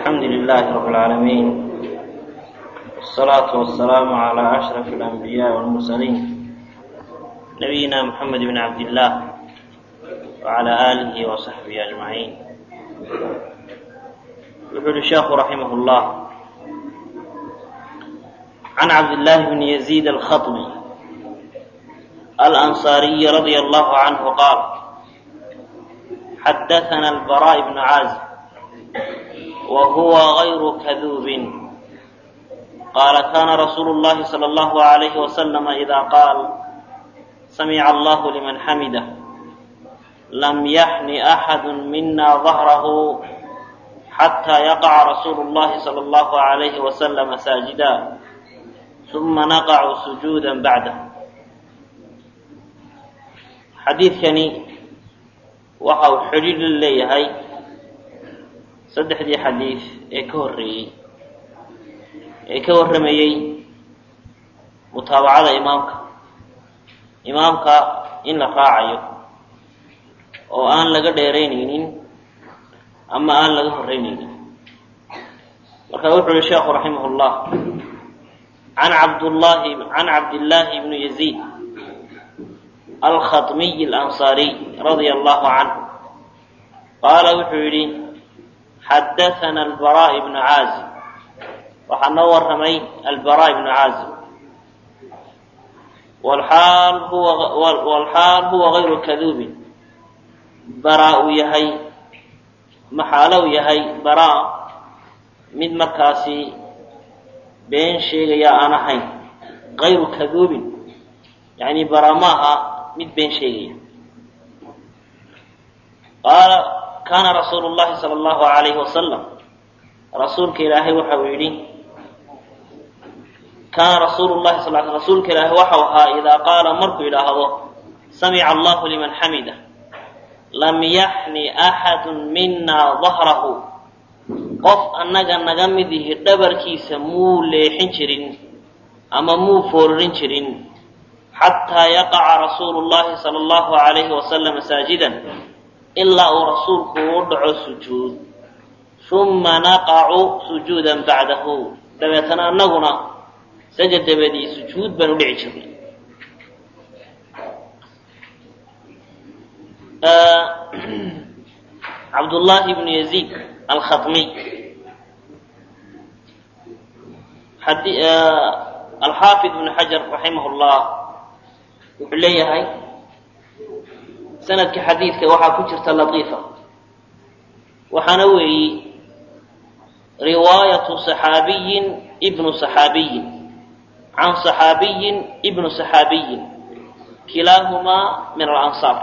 الحمد لله رب العالمين والصلاة والسلام على أشرف الأنبياء والمرسلين نبينا محمد بن عبد الله وعلى آله وصحبه أجمعين يقول الشيخ رحمه الله عن عبد الله بن يزيد الخطبي الأنصاري رضي الله عنه قال حدثنا البراء بن عازب وهو غير كذوب قال كان رسول الله صلى الله عليه وسلم إذا قال سمع الله لمن حمده لم يحن أحد منا ظهره حتى يقع رسول الله صلى الله عليه وسلم ساجدا ثم نقع سجودا بعده xadiidkani waxa uu xidhiir la leeyahay saddexdii xadiid ee ka horreeyey ee ka warramayey mutaabacada imaamka imaamka in la raacayo oo aan laga dheeraynaynin ama aan laga horreynaynin marka wuxuu yihi sheekhu raximah llah an cabdullahi can cabdillaahi bni yaziid alkhaطmiy alansaariy radia allahu canhu qaala wuxuu yidhi xadaana albara ibnu caazib waxaa noo warramay albara ibnu caazib walxaal huwa gayru kaduubin bara uu yahay maxaalo uu yahay bara mid markaasi been sheegaya aan ahayn gayru kaduubin yani bara maaha mid been sheegaya qaala kaana rasuulu llahi sala allahu alayhi wasalam rasuulka ilaahay waxa uu yidhi kaana rasuulu llahi sal l rasuulka ilaahay waxau ahaa idaa qaala markuu yidhaahdo samica allahu liman xamida lam yaxni axadu mina dahrahu qof annaga naga mid ihi dhabarkiisa muu leexin jirin ama muu fooririn jirin xataa yaqaca rasuulu llahi sala allahu alayhi wasalam saajidan ilaa uu rasuulku u dhaco sujuud uma naqacu sujuudan bacdahu dabeetana annaguna sajad dabadii sujuud baan u dhici jirnay cabdullaahi bnu yaziid alkhaطmiy alxaafid ibnu xajar raximah llah wuxuu leeyahay sanadka xadiidka waxaa ku jirta latiifa waxaana weeyi riwaayatu saxaabiyin ibnu saxaabiyin can saxaabiyin ibnu saxaabiyin kilaahumaa min alansaar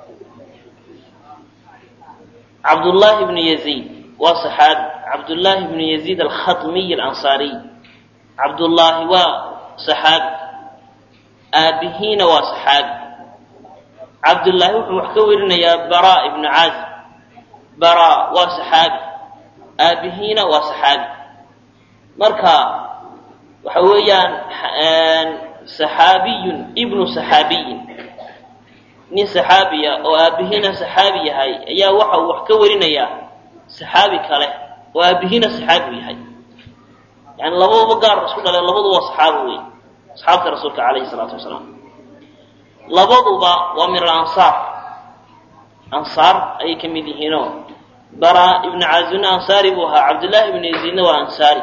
cabdullaahi bnu yaziid waa saxaabi cabdullaahi bnu yaziid alkhaطmiy alansaariy cabdullaahi waa saxaabi aabihiina waa saxaabi cabdullaahi wuxuu wax ka werinayaa bara ibnu caazib bara waa saxaabi aabihiina waa saxaabi marka waxa weeyaan saxaabiyun ibnu saxaabiyin nin saxaabiya oo aabihiina saxaabi yahay ayaa waxa uu wax ka werinayaa saxaabi kale oo aabihiina saxaabi yahay yani labaduba gaar isku dhale labadu waa saxaabo wey asxaabta rasuulka calayhi salaatu wasalaam labaduba waa min alansaar ansaar ayay ka mid yihiinoo bara ibnu caazibna ansaari buu ahaa cabdullaahi ibnu yaziidna waa ansaari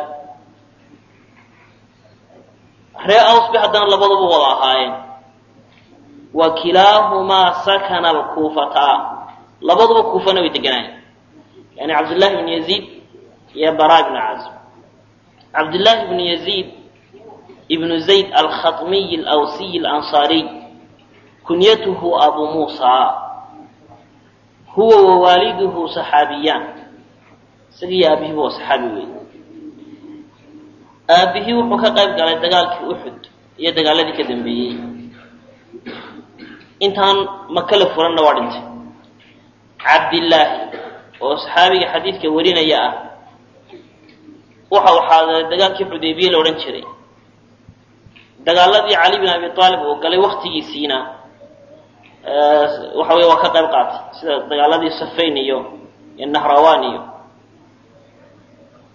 ree aws bay haddana labaduba wada ahaayeen wa kilaahumaa sakana alkuufataa labaduba kuufana way deganaayeen yani cabdullaahi ibnu yaziid iyo bara ibnu caazib cabdullaahi ibnu yaziid ibnu zayd alkhaطmiy alawsiy alansaariy kunyatuhu abu muusa huwa wawaaliduhu saxaabiyaan isagiiyo aabihiiba waa saxaabi wey aabihii wuxuu ka qayb galay dagaalkii uxud iyo dagaaladii ka dambeeyey intaan makala furanna waa dhintay cabdillaahi oo saxaabiga xadiidka warinaya ah waxa uu xaadiray dagaalkii xudaybiye la odhan jiray dagaaladii cali bin abi aalib oo galay waktigiisiina waxa wey waa ka qayb qaatay sida dagaaladii safayn iyo iyo nahrawan iyo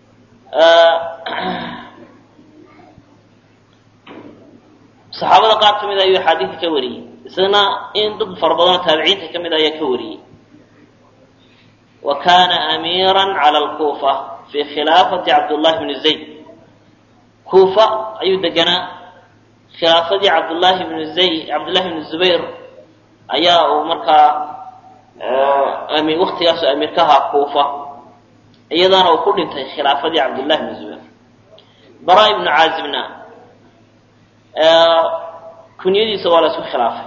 saxaabada qaar ka mid ayuu axaadiidka ka wariyey isagana in dad fara badanoo taabiciinta ka mid ayaa ka wariyey wa kana amiira cala alkuufa fi khilaafati cabdullahi bni zayd kuufa ayuu deganaa khilaafadii cabdullaahi bni zayd cabdullahi bni zubayr ayaa uu markaa waktigaasu amiir ka ahaa kuufa iyadaana uu ku dhintay khilaafadii cabdullahi bni zubayr bara ibnu caazibna kunyadiisa waa la isku khilaafay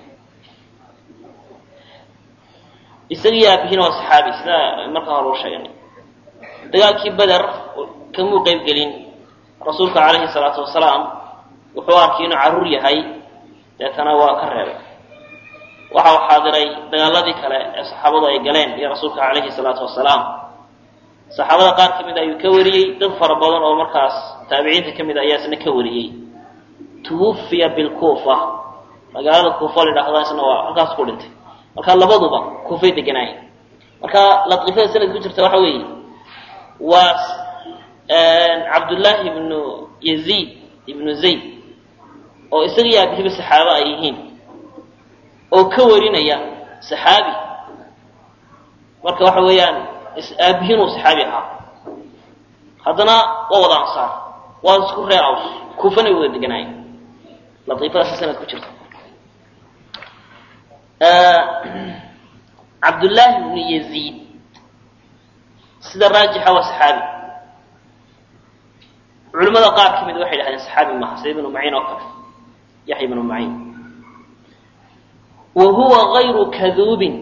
isagii aabihiina waa saxaabi sida markaa hore u sheeganay dagaalkii beder kamuu qeyb gelin rasuulka calayhi salaatu wasalaam wuxuu arkay inuu carruur yahay deetana waa ka reebay waxa uu xaadiray dagaaladii kale ee saxaabadu ay galeen iyo rasuulka calayhi salaatu wasalaam saxaabada qaar ka mid ayuu ka wariyey dad fara badan oo markaas taabiciinta ka mid ayaa isna ka wariyey twufiya bilkuufa magaalada kuufa la yidhahda isna waa halkaas ku dhintay marka labaduba kuufay deganaayeen marka latiifada sanadka ku jirta waxa weeye waa cabdullaahi ibnu yaziid ibnu zayd oo isagii aabihiba saxaabo ay yihiin oo ka warinaya saxaabi marka waxa weeyaan aabihiin uu saxaabi ahaa haddana waa wada ansaar waa isku reer aws kuufana way wada deganaayeen latiifadaasi sanad ku jirta cabdullaahi ibnu yaziid sida raajixa waa saxaabi culimmada qaar ka mid waxay dhahdeen saxaabi maaha sida ibnu maciin oo kale yaxya ibnu maciin wa huwa gayru kaduubin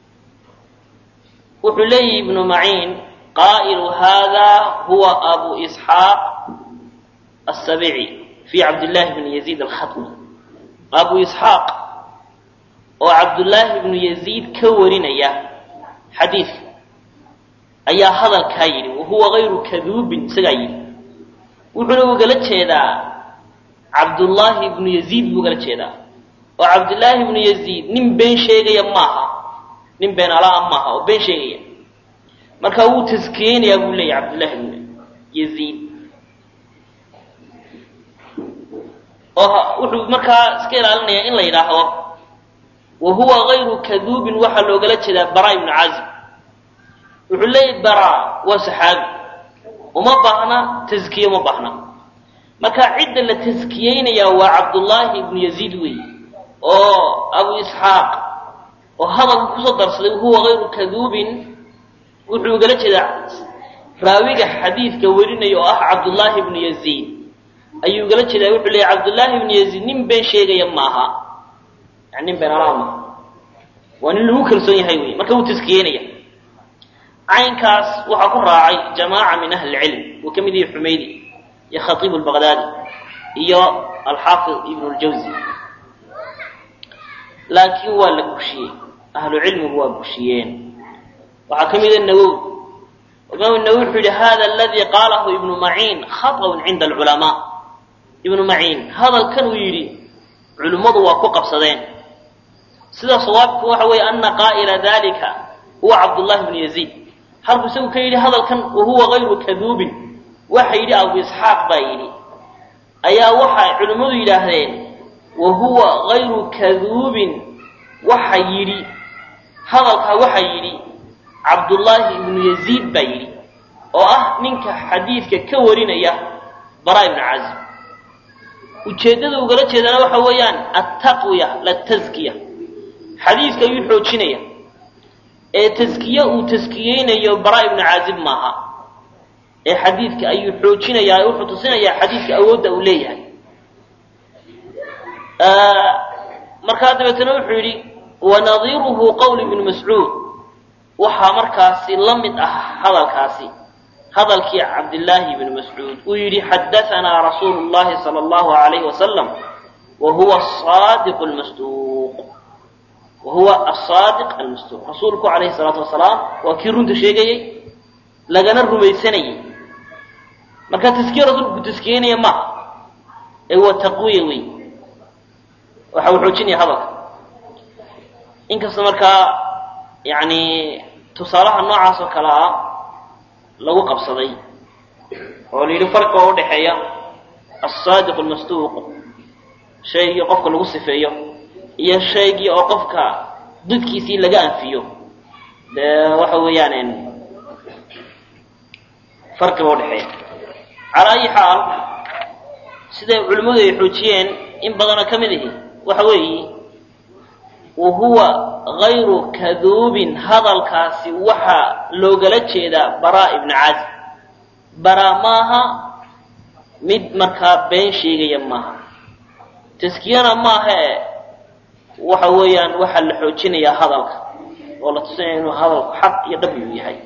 wuxuu leeyihi ibnu maciin qaa'ilu hada huwa abu isxaaq asabici fi cabdillahi bni yaziid alkhatmi abu isxaaq oo cabdullaahi ibnu yaziid ka warinaya xadiidka ayaa hadalkaa yidhi wahuwa gayru kaduubin isagaa yidhi wuxuuna ugala jeedaa cabdullaahi ibnu yaziid buu ugala jeedaa oo cabdullaahi ibnu yaziid nin been sheegaya maaha nin been alaa maaha oo been sheegaya marka wuu taskiyeynayaa buu leeyahy cabdullaahi ibnu yaziid oo wuxuu markaa iska ilaalinayaa in la yidhaahdo wa huwa gayru kaduubin waxaa loogala jeedaa bara ibnu caazib wuxuu leeyahy bara waa saxaabi uma baahna taskiye uma baahna marka cidda la taskiyeynayaa waa cabdullaahi ibnu yaziid wey oo abu isxaaq oo hadalka kusoo darsaday wahuwa gayru kaduubin wuxuu ugala jeedaa raawiga xadiidka warinaya oo ah cabdullaahi ibnu yaziid ayuu ugala jeedaa wuxuu leeyahy cabdullaahi ibnu yaziid nin been sheegaya maaha yani nin been alaa maaha waa nin lagu kalsoon yahay wey marka wuu taskiyeynaya caynkaas waxaa ku raacay jamaaca min ahli cilm uu ka mid yahay xumaydi iyo khatiib lbaqdaadi iyo alxaafid ibnu ljawzi laakiin waa la gushiyey ahlu cilmigu waa gushiyeen waxaa ka mida nawowi imaam nawowi wuxuu yihi hada aladii qaalahu ibnu maciin khaطأun cinda alculamaa ibnu maciin hadalkan uu yidhi culimmadu waa ku qabsadeen sida sawaabku waxa weeye ana qaa'ila dalika huwa cabdullahi bnu yaziid halkuu isagu ka yidhi hadalkan wahuwa gayru kaduubin waxa yidhi abu isxaaq baa yidhi ayaa waxay culimmadu yidhaahdeen wahuwa gayru kaduubin waxa yidhi hadalkaa waxa yidhi cabdullaahi ibnu yaziid baa yidhi oo ah ninka xadiidka ka warinaya bara ibnu cazib ujeeddada ugala jeedana waxa weeyaan attaqwiya lataskiya xadiidka ayuu xoojinaya ee taskiye uu taskiyeynayo bara ibnu caazib maaha ee xadiidka ayuu xoojinayaa wuxuu tusinayaa xadiidka awoodda uu leeyahay markaa dabeetana wuxuu yidhi wanadiiruhu qowl ibnu mascuud waxaa markaasi la mid ah hadalkaasi hadalkii cabdillaahi ibni mascuud uu yidhi xadaanaa rasuulu llahi sala allahu alayhi wasalam wa huwa saadiq lmasduuq wa huwa asaadiq almasduuq rasuulku calayhi salaatu wasalaam waa kii runta sheegayey lagana rumaysanayey marka taskiye rasuulku taskiyeynaya maaha ee waa taqwiya wey waxa uu xoojinaya hadalka inkasta markaa yani tusaalaha noocaas oo kale ah lagu qabsaday oo la yidhi farqiga oo udhaxeeya alsaadiq almasduuq shaygii qofka lagu sifeeyo iyo shaygii oo qofka dudkiisii laga anfiyo dee waxa weeyaan farqiba udhexeeya calaa ayi xaal siday culimmadu ay xoojiyeen in badanoo ka mid ihi waxa weeyi wa huwa gayru kaduubin hadalkaasi waxaa loogala jeedaa baraa ibnu caazib baraa maaha mid markaa been sheegaya maaha taskiyana maaha e waxa weeyaan waxaa la xoojinayaa hadalka oo la tusinaya inuu hadalku xaq iyo dhab uu yahay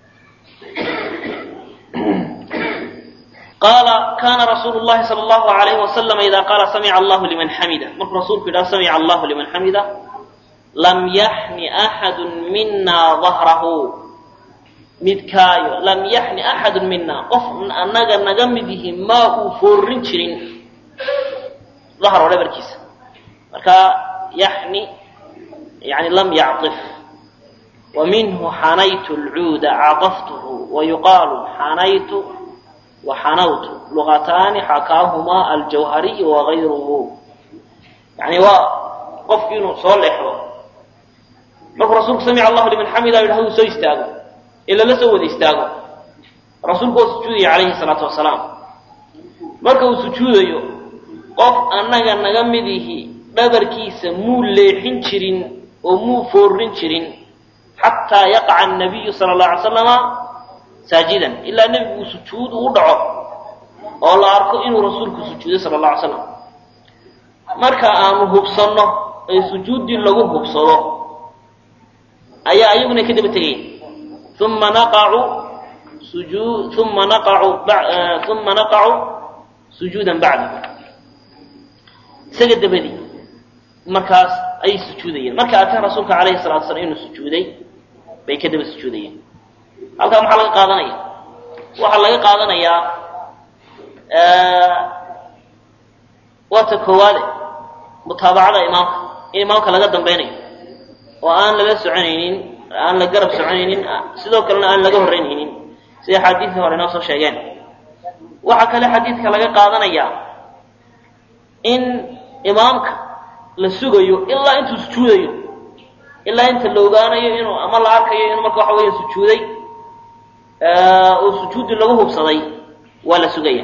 qaala kana rasuulu llahi sala allahu alayhi wasalama ida qaala samica allahu liman xamida markuu rasuulku yidhaha samica allahu liman xamida lam yaxni axadu mina dahrahu midkaayo lam yaxni axadu mina qof annaga naga mid yihi maa uu foorin jirin dahro dhabarkiisa marka yaxni yani lam yacif wa minhu xanaytu lcuuda caqaftuhu wa yuqaalu xanaytu wa xanawtu luqataani xakaahumaa aljawhariy wagayruhu yani waa qofki inuu soo leexdo markuu rasuulku samica allahu liman xamida yidhahdo uu soo istaago ee lala soo wada istaago rasuulku waa sujuudaya calayhi salaatu wasalaam marka uu sujuudayo qof annaga naga mid ihi dhabarkiisa muu leexin jirin oo muu foorin jirin xataa yaqaca annabiyu sala allahu alay slama saajidan ilaa nebigu sujuud uu dhaco oo la arko inuu rasuulku sujuuday sala alla alay slam marka aanu hubsanno ee sujuuddii lagu hubsado ayaa ayaguna ka daba tegayn uma naqacu sujuu uma naqacu uma naqacu sujuudan bacda isaga dabadii markaas ayay sujuudayeen marka arkaan rasuulka calayhi salatu slam inuu sujuuday bay ka daba sujuudayeen halkaa maxaa laga qaadanaya waxaa laga qaadanayaa waa ta koowaade mutaabacada imaamka in imaamka laga dambeynayo oo aan lala soconaynin aan la garab soconaynin sidoo kalena aan laga horreynaynin sida xadiidkii hore inoo soo sheegeen waxaa kale xadiidka laga qaadanayaa in imaamka la sugayo ilaa intuu sujuudayo ilaa inta la ogaanayo inuu ama la arkayo inuu marka waxa weya sujuuday oo sujuuddii lagu hubsaday waa la sugaya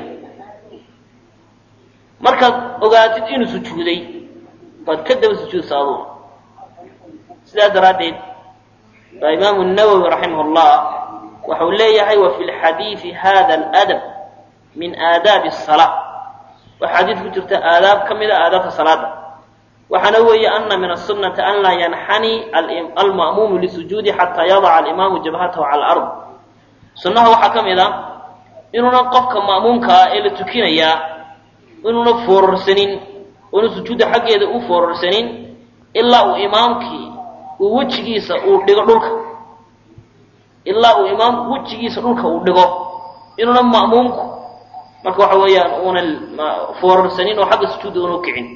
markaad ogaatid inuu sujuuday baad ka daba sujuudsa aduuna sidaa daraaddeed baa imaamu nawowi raximah llah waxau leeyahay wa fi lxadiidi hada aladab min aadaabi asalaa waxaa xadiid ku jirta aadaab ka mid a aadaabta salaada waxaana weeye ana min asunati an laa yanxani alma'muumu lisujuudi xataa yadaca alimaamu jabhatahu cala alard sunnaha waxaa ka mid a inuuna qofka ma'muumka ah ee la tukinayaa inuuna foororsanin oona sujuudda xaggeeda u foororsanin ilaa uu imaamkii uu wejigiisa uu dhigo dhulka ilaa uu imaamku wejigiisa dhulka uu dhigo inuuna ma'muumku marka waxa weeyaan uuna foororsanin oo xagga sujuudda una ukicin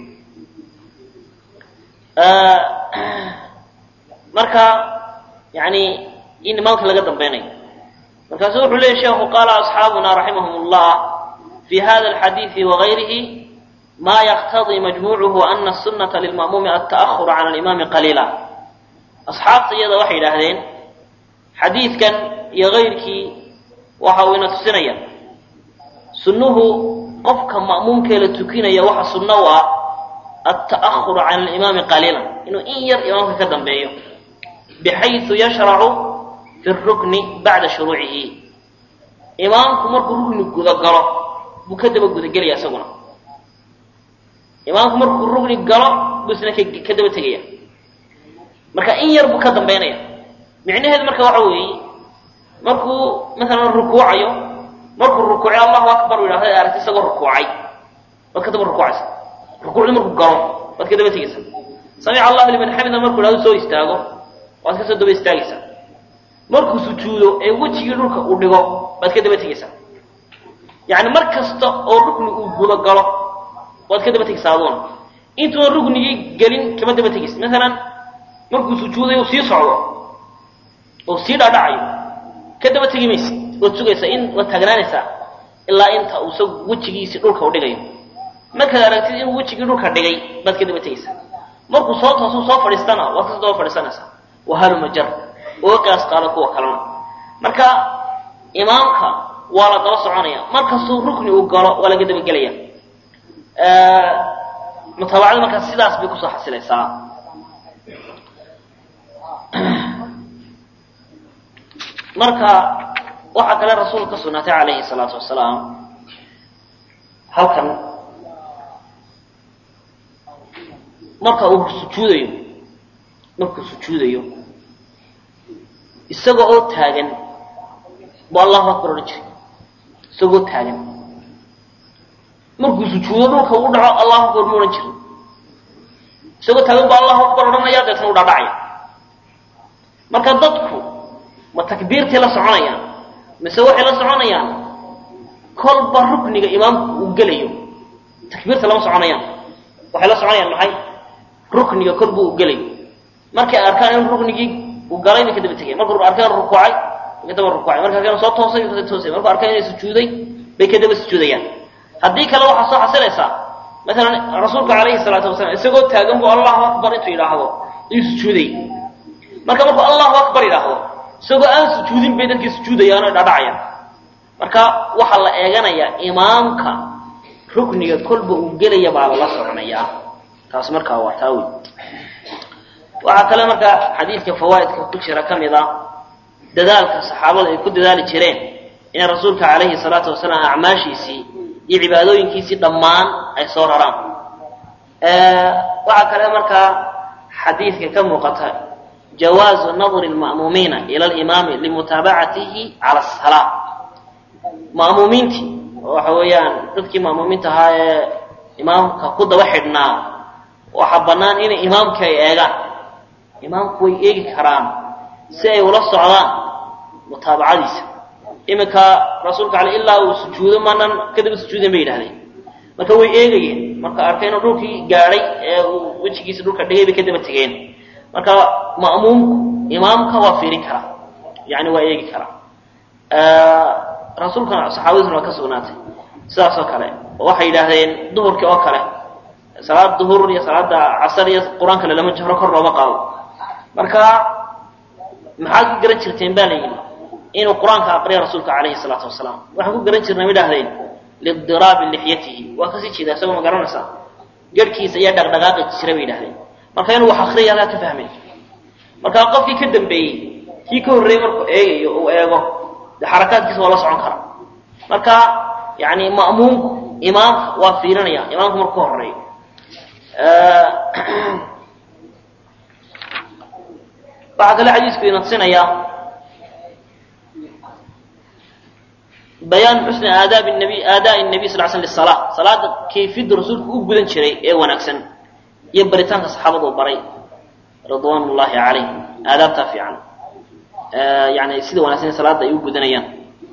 marka yani in imaamka laga dambeynayo markaasu wuxuu leeyay sheekhu qaala asxaabuna raximahum llah fi hada alxadiidi wagayrihi ma yaqtadii majmuucuhu ana asunata lilma'muumi alta'ahuru can alimaami qaliila asxaabta iyada waxay yidhaahdeen xadiidkan iyo kayrkii waxa uu ina tusinaya sunnuhu qofka ma'muumkee la tukinaya waxa sunno u ah alta'ahuru can alimaami qaliilan inuu in yar imaamka ka dambeeyo bixayu yashracu fi rukni bacda shuruucihi imaamku markuu rukni gudagalo buu ka daba gudagelaya isaguna imaamku markuu rukni galo buu isna ka daba tegaya marka in yar buu ka dambeynaya micnaheedu marka waxa weeye markuu maalan rukuucayo markuu rukuucay allahu akbar u yidhahda aragti isagoo rukuucay waad ka daba rukuucaysa rukuucdii markuu galo waad ka daba tegaysa samica allahu liman xamida markuu yidhahdo soo istaago waad ka soo daba istaagaysaa markuu sujuudo ee wejigii dhulka uu dhigo baad ka daba tegaysaa yacni mar kasta oo rukni uu guda galo waad ka daba tegaysaa aduuna intuuna ruknigii gelin kama daba tegaysa maalan markuu sujuudayo sii socdo oo sii dhaadhacayo ka daba tegi maysid waad sugaysaa in waad taagnaanaysaa ilaa inta uu isagu wejigiisii dhulka u dhigayo markaad aragtid inuu wejigii dhulka dhigay baad ka daba tegaysaa markuu soo toosuu soo fadhiistana waad ka daba fadhiisanaysaa wahaluma jar oo qiyaas qaada kuwa kalena marka imaamka waa la daba soconaya markastuu rukni uu galo waa laga dabagelaya mutaabacada markaa sidaas bay kusoo xasilaysaa marka waxaa kale rasuulka ka sugnaatay calayhi salaatu wasalaam halkan marka uu sujuudayo markuu sujuudayo isaga oo taagan buu allahu akbar odhan jiray isagoo taagan markuu sujuudo dhulka uu dhaco allahu akbar mu odhan jiray isagoo taagan buu allahu akbar odhanaya deetna u dhadhacaya marka dadku ma takbiirtay la soconayaan mise waxay la soconayaan kolba rukniga imaamku uu gelayo takbiirta lama soconayaan waxay la soconayaan maxay rukniga kor buu u gelayo markay arkaan in ruknigii uu galay bay ka daba tegeen markuu arkaan rukuucay bay ka daba rukuucay markay arkaan soo toosay bay ka toosay markuu arkaan inay sujuuday bay ka daba sujuudayaan haddii kale waxaa soo xasilaysaa masalan rasuulka calayhi salaatu wasalaam isagoo taagan buu allahu akbar intuu yidhaahdo inuu sujuuday marka markuu allahu akbar yidhaahdo isagoo aan sujuudin bay dadkii sujuudayaan oo dhadhacayaan marka waxaa la eeganayaa imaamka rukniga kolba uu gelaya baa lala soconayaa taas markaa waa taa wey waxaa kale markaa xadiidka fawaa'idka ku jira ka mid a dadaalka saxaabada ay ku dadaali jireen inay rasuulka calayhi salaatu wasalaam acmaashiisii iyo cibaadooyinkiisii dhammaan ay soo raraan waxaa kale markaa xadiidka ka muuqata jawaazu nadri lma'muumiina ila alimaami limutaabacatihi cala asalaa ma'muumiintii waxa weeyaan dadkii ma'muumiinta ahaa ee imaamka ku daba xidhnaa waxaa bannaan inay imaamkii ay eegaan imaamku way eegi karaan si ay ula socdaan mutaabacadiisa iminka rasuulka ale ilaa uu sujuudo maanan kadaba sujuudan bay yidhahdeen marka way eegayeen marka arkay inuu dhulkii gaadhay ee uu wejigiisa dhulka dhigay bay kadaba tegeen marka ma'muumku imaamka waa fiirin karaa yani waa eegi karaa rasuulkana saxaabadiisuna waa ka sugnaatay sidaas oo kale waxay yidhaahdeen duhurkii oo kale salaad duhur iyo salaada casar iyo qur-aanka le lama jahro kor looma qaado marka maxaad ku garan jirteen ba la yidhi inuu qur-aanka aqriya rasuulka calayhi salaatu wasalaam waxaan ku garan jirnay ma idhahdeen lidiraabi lixyatihi waa kasii jeeda isagoo ma garanaysaa garhkiisa ayaa dhaqdhaqaaqi jira bay yidhahdeen marka inuu wax akriya halkaa ka fahmay marka qofkii ka dambeeyey kii ka horreeyey markuu eegayo uu eego de xarakaadkiisa waa la socon karaa marka yani ma'muumku imaamka waa fiirinaya imaamku marku ka horeeyo waxaa kale xadiisku inadsinaya bayaan xusni aadaabi nabi aadaai nabiy sal sl lisala salaada kayfiyadda rasuulku u gudan jiray ee wanaagsan iyo baritaanka saxaabadu baray ridwan ullahi calayhim aadaabtaa fiican yani sida wanaagsan salaada ay u gudanayaan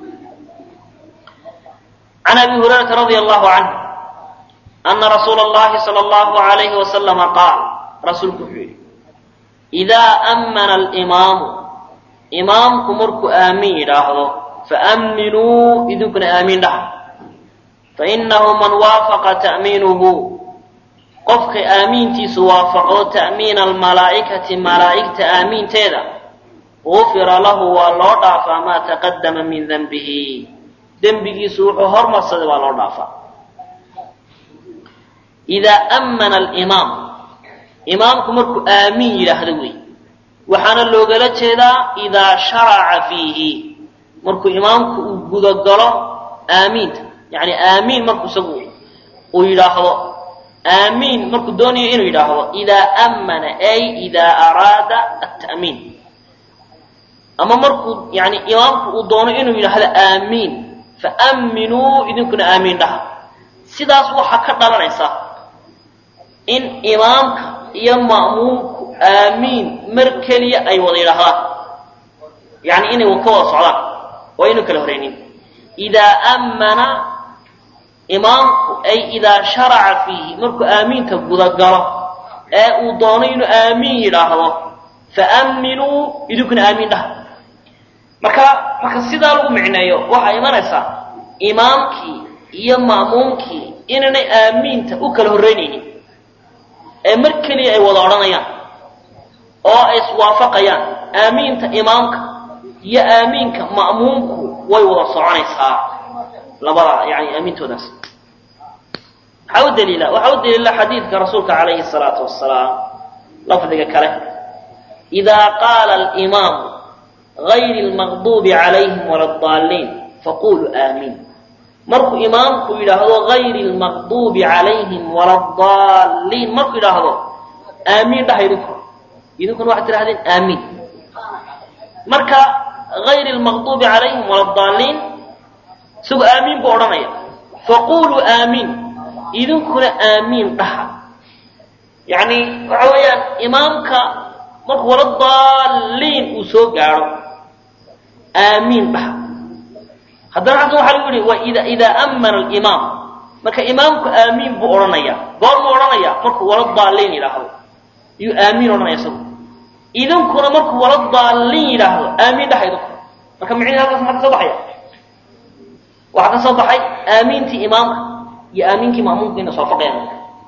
can abi hurayrata radia allahu canh ana rasuula اllahi salى اllahu alayhi wasalama qaal rasuulku wuxuu yidhi idaa ammana alimaamu imaamku markuu aamin yidhaahdo faamminuu idinkuna aamiin dhaha fainahu man waafaqa ta'miinuhu qofka aamiintiisu waafaqo ta'miina almalaa'ikati malaa'igta aamiinteeda gufira lahu waa loo dhaafaa maa taqadama min denbihi dembigiisu wuxuu hormarsaday waa loo dhaafaa idaa ammana alimaam imaamku markuu aamiin yidhaahdo wey waxaana loogala jeedaa idaa sharaca fiihi markuu imaamku uu gudagalo aamiinta yani aamiin markuu isagu uu yidhaahdo aamiin markuu doonayo inuu yidhaahdo idaa ammana ay idaa araada ata'miin ama markuu yani imaamku uu doono inuu yidhaahdo aamiin faamminuu idinkuna aamiin dhaha sidaas waxaa ka dhalanaysa in imaamka iyo ma'muumku aamiin mar keliya ay wada yidhaahdaan yani inay ka wada socdaan oo aynu kala horeynin idaa ammana imaamku ay idaa sharaca fiihi markuu aamiinta gudagalo ee uu doono inuu aamiin yidhaahdo faamminuu idinkuna aamiin dhaha marka marka sidaa lagu micneeyo waxaa imanaysaa imaamkii iyo ma'muumkii inaanay aamiinta u kala horreynaynin ee mar keliya ay wada odhanayaan oo ay iswaafaqayaan aamiinta imaamka iyo aamiinka ma'muumku way wada soconaysaa labada yani aamiintoodaas waxaa u daliila waxaa u daliila xadiidka rasuulka calayhi salaatu wasalaam lafdiga kale idaa qaala alimaamu gayri lmaqduubi calayhim wala adaalliin faquluu aamiin markuu imaamku yidhaahdo gayri lmaqduubi calayhim wala adaalliin markuu yidhaahdo aamiin dhaha idinku idinkuna waxaad tidhahdeen aamiin marka gayri lmaqduubi calayhim wala adaalliin isagoo aamiin buu odhanaya faquluu aamiin idinkuna aamiin dhaha yacni waxa weeyaan imaamka markuu wala daalliin uu soo gaadho aamiin dhaha haddana xaggan waxaa lagu yihi wa ida idaa ammana alimaam marka imaamku aamiin buu odhanaya goormuu odhanaya markuu wala daalliin yidhaahdo iyuu aamiin odhanaya isagu idinkuna markuu wala daalliin yidhaahdo aamiin dhaha idinku marka micnihi halkaas maxaa ka soo baxaya waxaa ka soo baxay aamiintii imaamka iyo aamiinkii ma'muumka ina soofaqayaan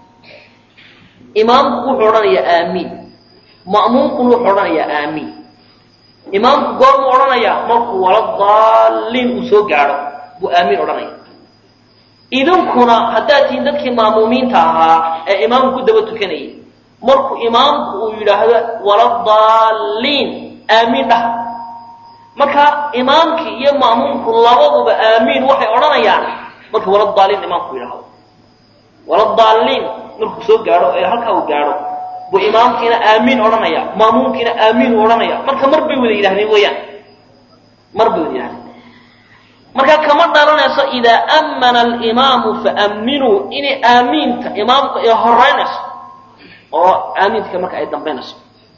imaamku wuxuu odhanayaa aamiin ma'muumkuna wuxuu odhanayaa aamiin imaamku goormuu odhanayaa markuu wala daalliin uu soo gaadho buu aamiin odhanaya idinkuna haddaad tihiin dadkii ma'muumiinta ahaa ee imaamku ku daba tukanayay markuu imaamku uu yidhaahdo wala daalliin aamiin dhah marka imaamkii iyo ma'muumku labaduba aamiin waxay odhanayaan markii wala daalliin imaamku yidhaahdo wala daalliin markuu soo gaadho ee halkaa uu gaadho buu imaamkiina aamiin odhanaya ma'muumkiina aamiin uu odhanaya marka mar bay wada yidhahdeen weeyaan mar bay wada yidhahdeen marka kama dhalanayso idaa ammana alimaamu faamminuu inay aamiinta imaamku ay horeynayso oo aamiintka marka ay dambaynayso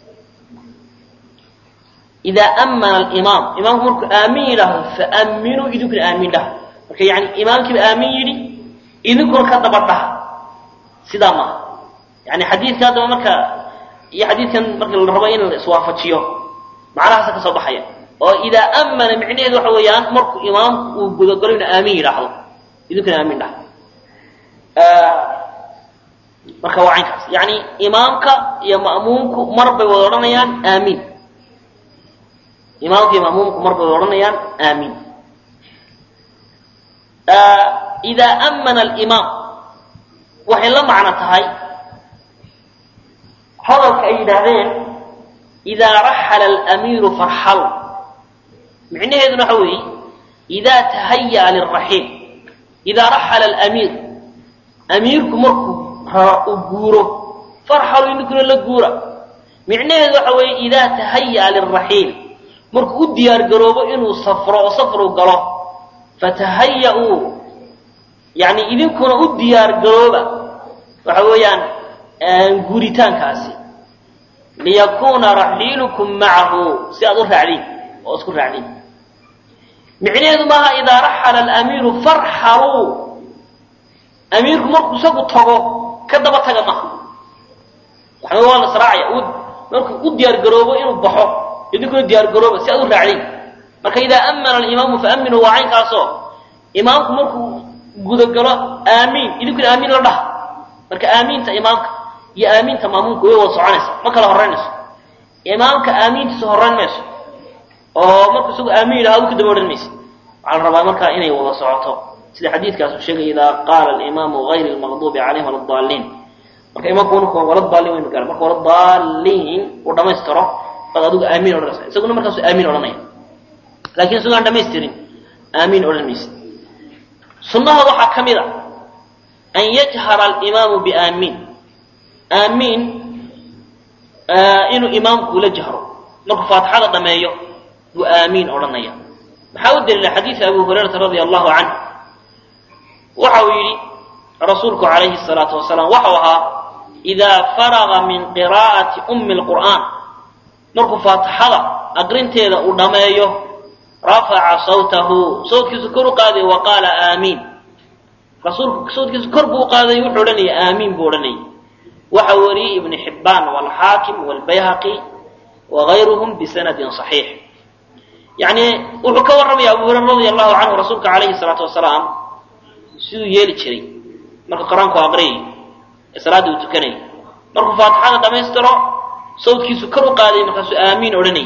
idaa ammana alimaam imaamku markuu aamiin yidhaahdo faamminuu idinkuna aamiin dhaha marka yani imaamkiiba aamiin yidhi idinkuna ka daba dhaha sidaa maaha yani xadiidka haddaba marka iyo xadiidkan marka la rabo in la iswaafajiyo macnahaasa ka soo baxaya oo idaa ammana micnaheedu waxa weeyaan markuu imaamku uu gudagalo inu aamiin yidhaahdo idinkuna aamiin dhaha marka waa caynkaas yani imaamka iyo ma'muumku mar bay wada odhanayaan aamiin imaamka iyo ma'muumku mar bay wada odhanayaan aamiin idaa ammana alimaam waxay la macno tahay hadalka ay yidhaahdeen idaa raxala alamiiru farxalu micnaheeduna waxa weeye idaa tahayaa liraxiil idaa raxala alamiir amiirku markuu u guuro farxalu idinkuna la guura micnaheedu waxa weeye idaa tahayaa liraxiil markuu u diyaar garoobo inuu safro oo safru galo fatahaya-uu yani idinkuna u diyaar garooba waxa weeyaan guuritaankaasi liyakuuna raxiilukum macahu si aad u raacdiin oo isku raacdiin micnaheedu maaha idaa raxala alamiiru farxaluu amiirku markuu isagu tago ka daba taga maha waxna waa la israacaya markuu u diyaar garoobo inuu baxo idinkuna diyaar garooba si aad u raacdiin marka idaa ammana alimaamu faaminuu waa caynkaasoo imaamku markuu gudagalo aamiin idinkuna aamiin la dhaha marka aamiinta imaamka iyo aamiinta maamuumka way wada soconaysa ma kala horeynayso imaamka aamiintiisa horeyn mayso oo markuu isagu aamiin yidhahdo ka daba odhan maysa waxaa la rabaa markaa inay wada socoto sida xadiidkaas uu sheegay idaa qaala alimaamu gayri lmaqduubi calayhim wala daaliin marka imaamku marku wala daaliin waynu gaara marka wala daaliin uu dhamaystiro baad adigu aamiin odhanaysa isaguna markaasu aamiin odhanaya laakiin isagoo aan dhamaystirin aamiin odhan maysa sunnahooda waxaa ka mid a an yajhara alimaamu biaamiin aamiin inuu imaamku ula jahro markuu faatixada dhameeyo buu aamiin odhanaya maxaa u daliila xadiida abu hurayrata radia allahu canhu waxa uu yidhi rasuulku calayhi salaatu wasalaam waxau ahaa idaa faraga min qiraa'ati ummi lqur'aan markuu faatixada aqrinteeda uu dhameeyo rafaca sawtahu sawtkiisu kor u qaaday wa qaala aamiin rasuulku sawtkiisu kor buu u qaaday wuxuu odhanaya aamiin buu odhanayay waxa wariyey ibnu xibbaan waalxaakim waalbayhaqi wagayruhum bisanadin صaxiix yani wuxuu ka warramaya abu hurayra radia allahu canhu rasuulka calayhi salaatu wasalaam siduu yeeli jiray marka qur-aanku aqriyay ee salaadda uu tukanayay markuu faatixada dhammaystiro sawdkiisu kor u qaadayay markaasuu aamiin odhanayay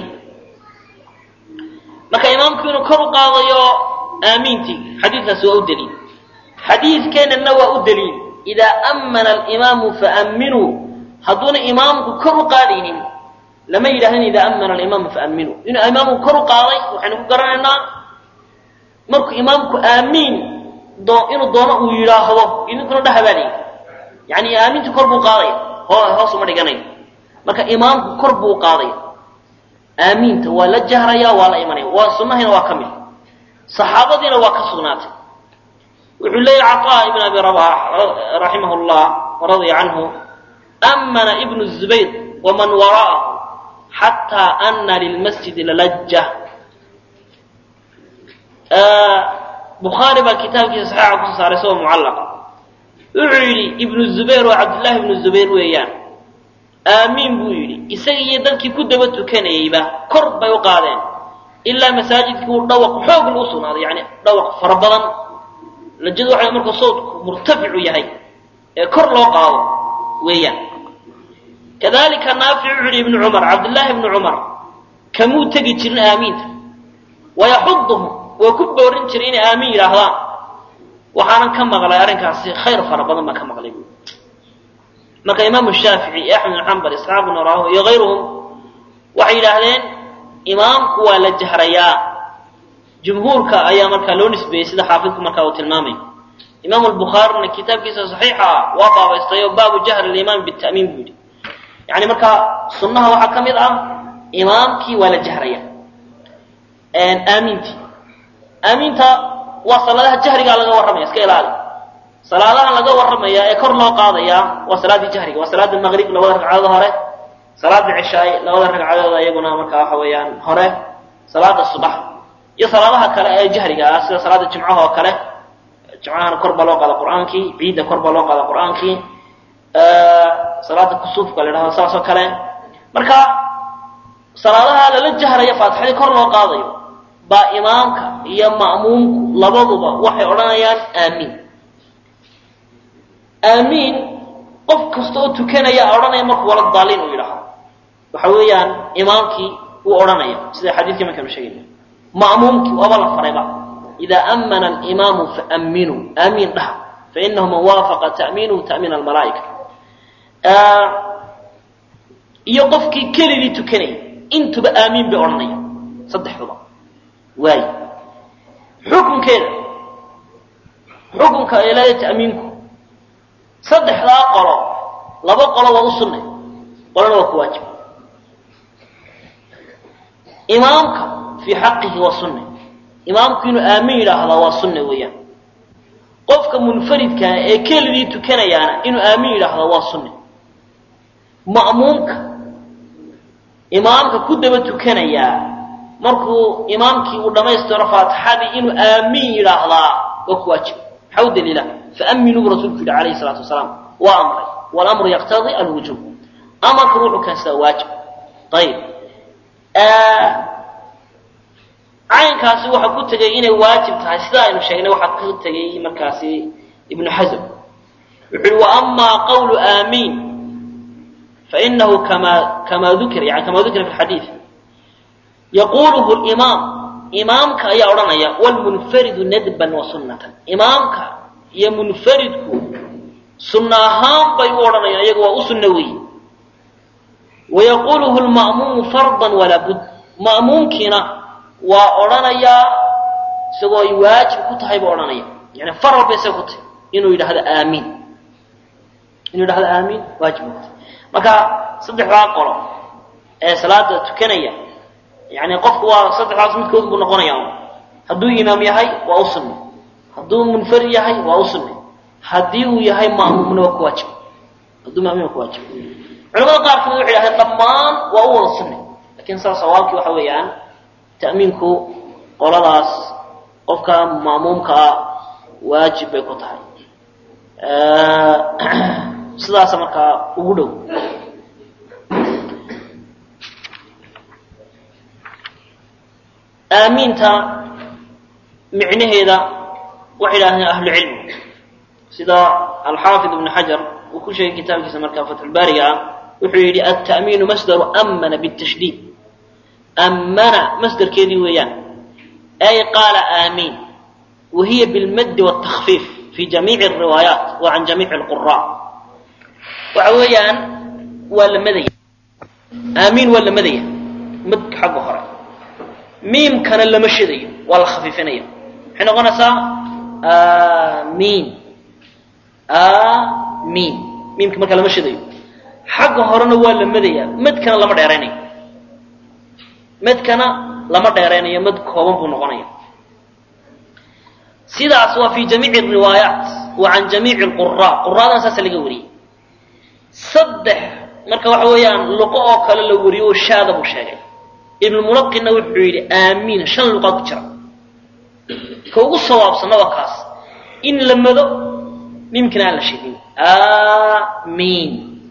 marka imaamku inuu kor u qaadayo aamiintii xadiidkaasi waa u daliil xadiidkeennana waa u daliil idaa ammana alimaamu faamminuu hadduuna imaamku kor u qaadaynin lama yidhahdin idaa ammana alimaamu faamminuu inuu imaamku kor u qaaday waxaynu ku garanaynaa markuu imaamku aamiin inuu doono uu yidhaahdo idinkuna dhahabaaliy yani aamintu kor buu qaadaya hoos uma dhiganayo marka imaamku kor buu qaadaya aamiinta waa la jahraya waa la imanaya waa sunahina waa ka mid saxaabadiina waa ka sugnaatay wuxuu leeyahy caطaa ibn abi rabax raximah llah radia canhu amana ibnu zubayr waman wara'ahu xataa ana lilmasjidi lalajja bukhaari baa kitaabkiisa saxiixa kusoo saaray isagoo mucallaqa wuxuu yidhi ibnu zubayr oo cabdullaahi ibnu zubayr weeyaan aamiin buu yidhi isaga iyo dadkii ku daba tukanayeyba kor bay u qaadeen ilaa masaajidkii uu dhawaq xoog lagu sugnaaday yani dhawaq fara badan lajadu waxay markuu sawdku murtaficu yahay ee kor loo qaado weeyaan kadalika naafic wuxu yidhi ibnu cumar cabdullaahi ibnu cumar kamuu tegi jirin aamiinta wayaxuduhum waa ku boorin jiray inay aamin yidhaahdaan waxaanan ka maqlay arrinkaasi khayr fara badan baan ka maqlay bu marka imaamu shaafici iyo axmed bin xambal isxaaq bin raho iyo kayruhum waxay yidhaahdeen imaamku waa la jahrayaa jumhuurka ayaa markaa loo nisbeeyey sida xaafidku markaa uu tilmaamay imaamu lbukhaarina kitaabkiisa saxiixa ah waa baabaystay oo baabu jahri limaami bita'miin buu yidhi yani marka sunnaha waxaa ka mid ah imaamkii waa la jahraya aamintii aaminta waa salaadaha jahrigaa laga warramaya iska ilaali salaadaha laga warramaya ee kor loo qaadaya waa salaaddii jahriga waa salaada maqrib labada ragcadood hore salaada cishaay labada ragcadood iyaguna markaa waxa weeyaan hore salaada subax iyo salaadaha kale ee jahriga ah sida salaada jimcaha oo kale jimcahana kor baa loo qaada qur-aankii ciidda kor baa loo qaada qur-aankii salaada kusuufka la idhahdo saas oo kale marka salaadaha lala jahraya faatixadii kor loo qaadayo baa imaamka iyo ma'muumku labaduba waxay odhanayaan aamiin aamiin qof kasta oo tukanaya odhanaya markuu wala daaliin uu yidhaahdo waxa weeyaan imaamkii wuu odhanaya sida xadiidkii markaynu sheegayna ma'muumkii waaba la farayba idaa ammana alimaamu faamminuu aamiin dhaha fainahu man waafaqa ta'miinuhu ta'miin almalaa'ika iyo qofkii keligii tukanaya intuba aamiin bay odhanaya saddexduba waay xukunkeeda xukunka ay leedahay ta'miinku saddexdaa qolo laba qolo waa u sunnay qolona waa ku waajib imaamka fii xaqihi waa sunne imaamku inuu aamin yidhaahdaa waa sunne weeyaan qofka munfaridkaa ee keligii tukanayaana inuu aamin yidhaahdaa waa sunne ma'muumka imaamka ku daba tukanayaa markuu imaamkii uu dhammaystiro faatixadii inuu aamiin yidhaahdaa waa ku waajib maxaa u daliila faaminuu bu rasulku yidhi calayhi salaatu wasalaam waa amray walamru yaqtadii alwujuub amarku wuxuu keensadaa waajib ayib caynkaasi waxaa ku tegay inay waajib tahay sida aynu sheegnay waxaa ku tegay markaasi ibnu xasm wuxu uhi waama qawlu aamiin fainahu kama kama ukira yani kama dukira fi xadiid yaquluhu limaam imaamka ayaa odhanaya wlmunfaridu nadban wa sunnatan imaamka iyo munfaridku sunna ahaan bay u odhanayaan iyaga waa u sunno weeye wayaquluhu lma'muumu fardan walaa bud ma'muumkiina waa odhanayaa isagoo ay waajib ku tahay buu odhanaya yani far walba isaga ku tahay inuu yidhahdo aamiin inuu yidhahdo aamiin waajib ku tahay marka saddexdaa qolo ee salaada tukanaya yani qofku waa saddexdaas midkood buu noqonaya hadduu imaam yahay waa u sunne hadduu munfarid yahay waa u sunne haddii uu yahay ma'muumna waa ku waajib hadduu ma'muum ku waajib culamada qaar kamid waxay yidhahdeen dhammaan waa u wada sunne lakin saa sawaabkii waxa weeyaan ta'miinku qoladaas qofka ma'muumkaa waajib bay ku tahay sidaasa markaa ugu dhow aamiinta micnaheeda waxay yidhahdeen ahlu cilmi sida alxaafid ibnu xajar uu ku sheegay kitaabkiisa markaa fatxulbaariga ah wuxuu yidhi alta'miinu masdaru amana bitashdiid ammana masdarkeedii weeyaan ay qaala aamiin wa hiya bilmaddi wاtakfiif fi jamiici alriwaayaat wa can jamiici alqura waxa weeyaan waa la madaya aamiin waa la madaya madka xagga hore miimkana lama shidayo waa la khafiifinaya maxay noqonaysaa aamiin aamiin miimka marka lama shidayo xagga horena waa la madaya madkana lama dheeraynayo madkana lama dheeraynayo mad kooban buu noqonaya sidaas waa fi jamiici riwaayaat wa can jamiici lqura quraadana saasa laga wariyey saddex marka waxa weeyaan luqo oo kale la wariyo oo shaada buu sheegay ibnulmunaqinna wuxuu yidhi aamiin shan luqaa ku jira ka ugu sawaabsanna waa kaas in la mado mimkina aan la shidin aamiin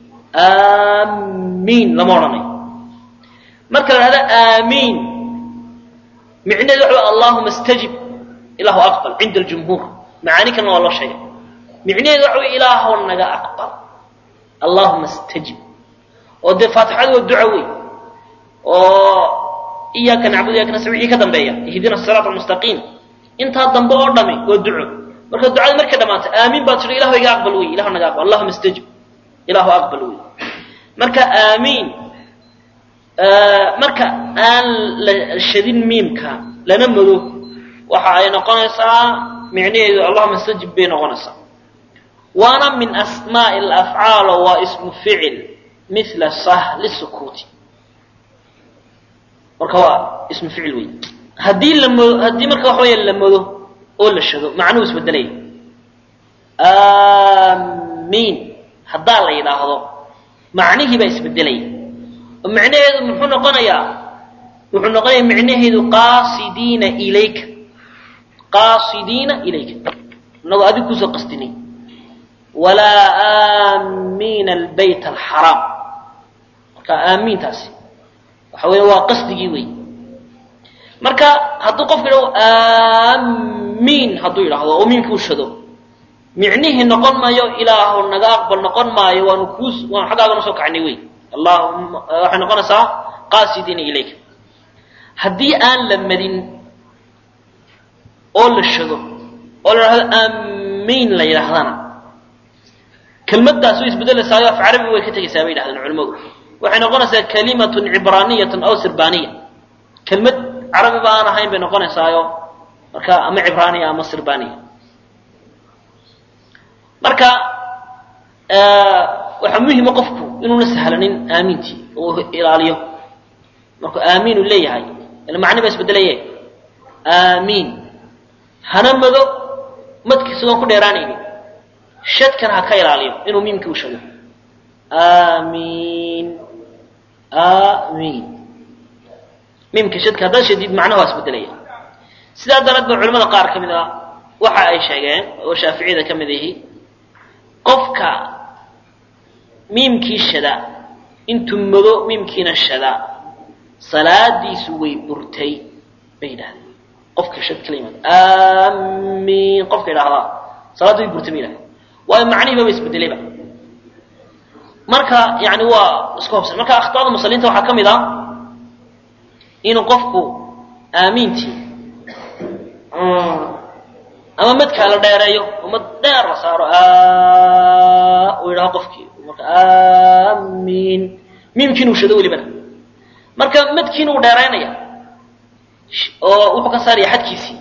aamiin lama odhanayo marka la dhahda aamiin micnaheedu waxa wey allahuma istajib ilaahu aqbal cinda aljumhuur macaani kalena waa loo sheegay micnaheedu waxa wey ilaahow naga aqbal allahuma istajib oo dee faatixadu waa duco wey oo iyaaka nacbud iyaaka nastacin wixii ka dambeeya ihdina siraat almustaqiim intaa dambe oo dhami waa duco marka ducada markay dhammaatay aamiin baad tidhi ilahu iga aqbal wey ilahu naga aqbal allahuma istajib ilahu aqbal wey marka aamiin marka aan la shadin miimka lana mado waxa ay noqonaysaa micnaheedu allahuma istajib bay noqonaysaa waana min asmaa'i alafcaal waa ismu ficil mila sahli sukuuti marka waa ismu ficil wey haddii la mado haddii marka waxa weya la mado oo la shado macnuhu isbedelaya aamiin haddaa la yidhaahdo macnihii baa isbedelaya oo macnaheedu muxuu noqonayaa wuxuu noqonaya micnaheedu qaasidiina ilayka qaasidiina ilayka inagoo adig kusoo qasdinay walaa aamiina albayt alxaraam marka aamiintaasi waxa weya waa qasdigii wey marka hadduu qofku yidhahdo aamiin hadduu yidhaahdo oo miimka u shado micnihii noqon maayo ilaahu naga aqbal noqon maayo waanu kuus waanu xaggaaga soo kaxnay wey allahuma waxay noqonaysaa qaasidiina ilayka haddii aan la madin oo la shado oo la yidhahdo aamiin la yidhaahdana kelmaddaas way isbedelaysaayoo af carabi way ka tegaysaa bay yidhahdeen culimmadu waxay noqonaysaa kalimatun cibraaniyatun aw sirbaaniya kelmad carabiba aan ahayn bay noqonaysaayo marka ama cibraaniya ama sirbaaniya marka waxaa muhima qofku inuuna sahlanin aamiintii oo ilaaliyo markuu aamiin uu leeyahay ila macni baa isbedelaye aamiin hana mado madkiisa oon ku dheeraanaynin shadkana ha ka ilaaliyo inuu miimkii u shado aamiin aamiin miimka shadka haddaad shadid macnaha waa isbedelaya sidaa daraad ba culamada qaar ka mid a waxa ay sheegeen oo shaaficiyada ka mid ihi qofka miimkii shada intuu mado miimkiina shada salaadiisu way burtay bay yidhahdeen qofka shad kala yimaado aamiin qofka idhaahdaa salaaddu way burtay bay yidhahdeen waayo macnihiiba ba isbedelayba marka yani waa isku hobsan marka akhtaada musaliinta waxaa ka mid ah inuu qofku aamiintii ama madkaa la dheereeyo oo mad dheer la saaro uu yidhaho qofkii marka aamiin miimkiin uu shado welibana marka madkiina uu dheeraynaya oo wuxuu ka saaraya xadkiisii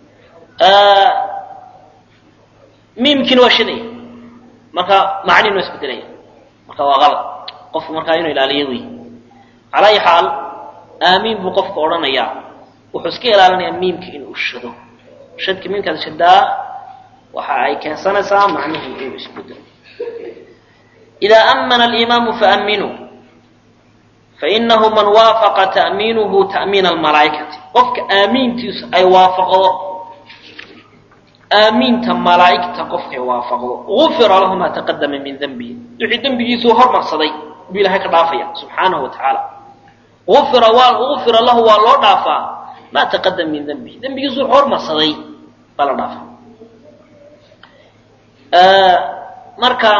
miimkiina waa shadaya marka macniina waa isbedelaya marka waa qalad qofku markaa inuu ilaaliyo wey calaa ayi xaal aamiin buu qofka odhanayaa wuxuu iska ilaalinayaa miimka inuu shado shadka miimkaad shadaa waxa ay keensanaysaa macnihii inuu isbedelo idaa amana alimaamu faaminuu fainahu man waafaqa ta'miinuhu ta'miina almalaa'ikati qofka aamiintiisu ay waafaqdo aamiinta malaa'igta qofkay waafaqdo gufira lahu maa taqadama min dembihi wixii dembigiisuu hormarsaday buu ilahay ka dhaafaya subxaanahu wa tacaala ufira waa ufira lahu waa loo dhaafaa maa taqadama min dembihi dembigiisuu hormarsaday baa la dhaafaa marka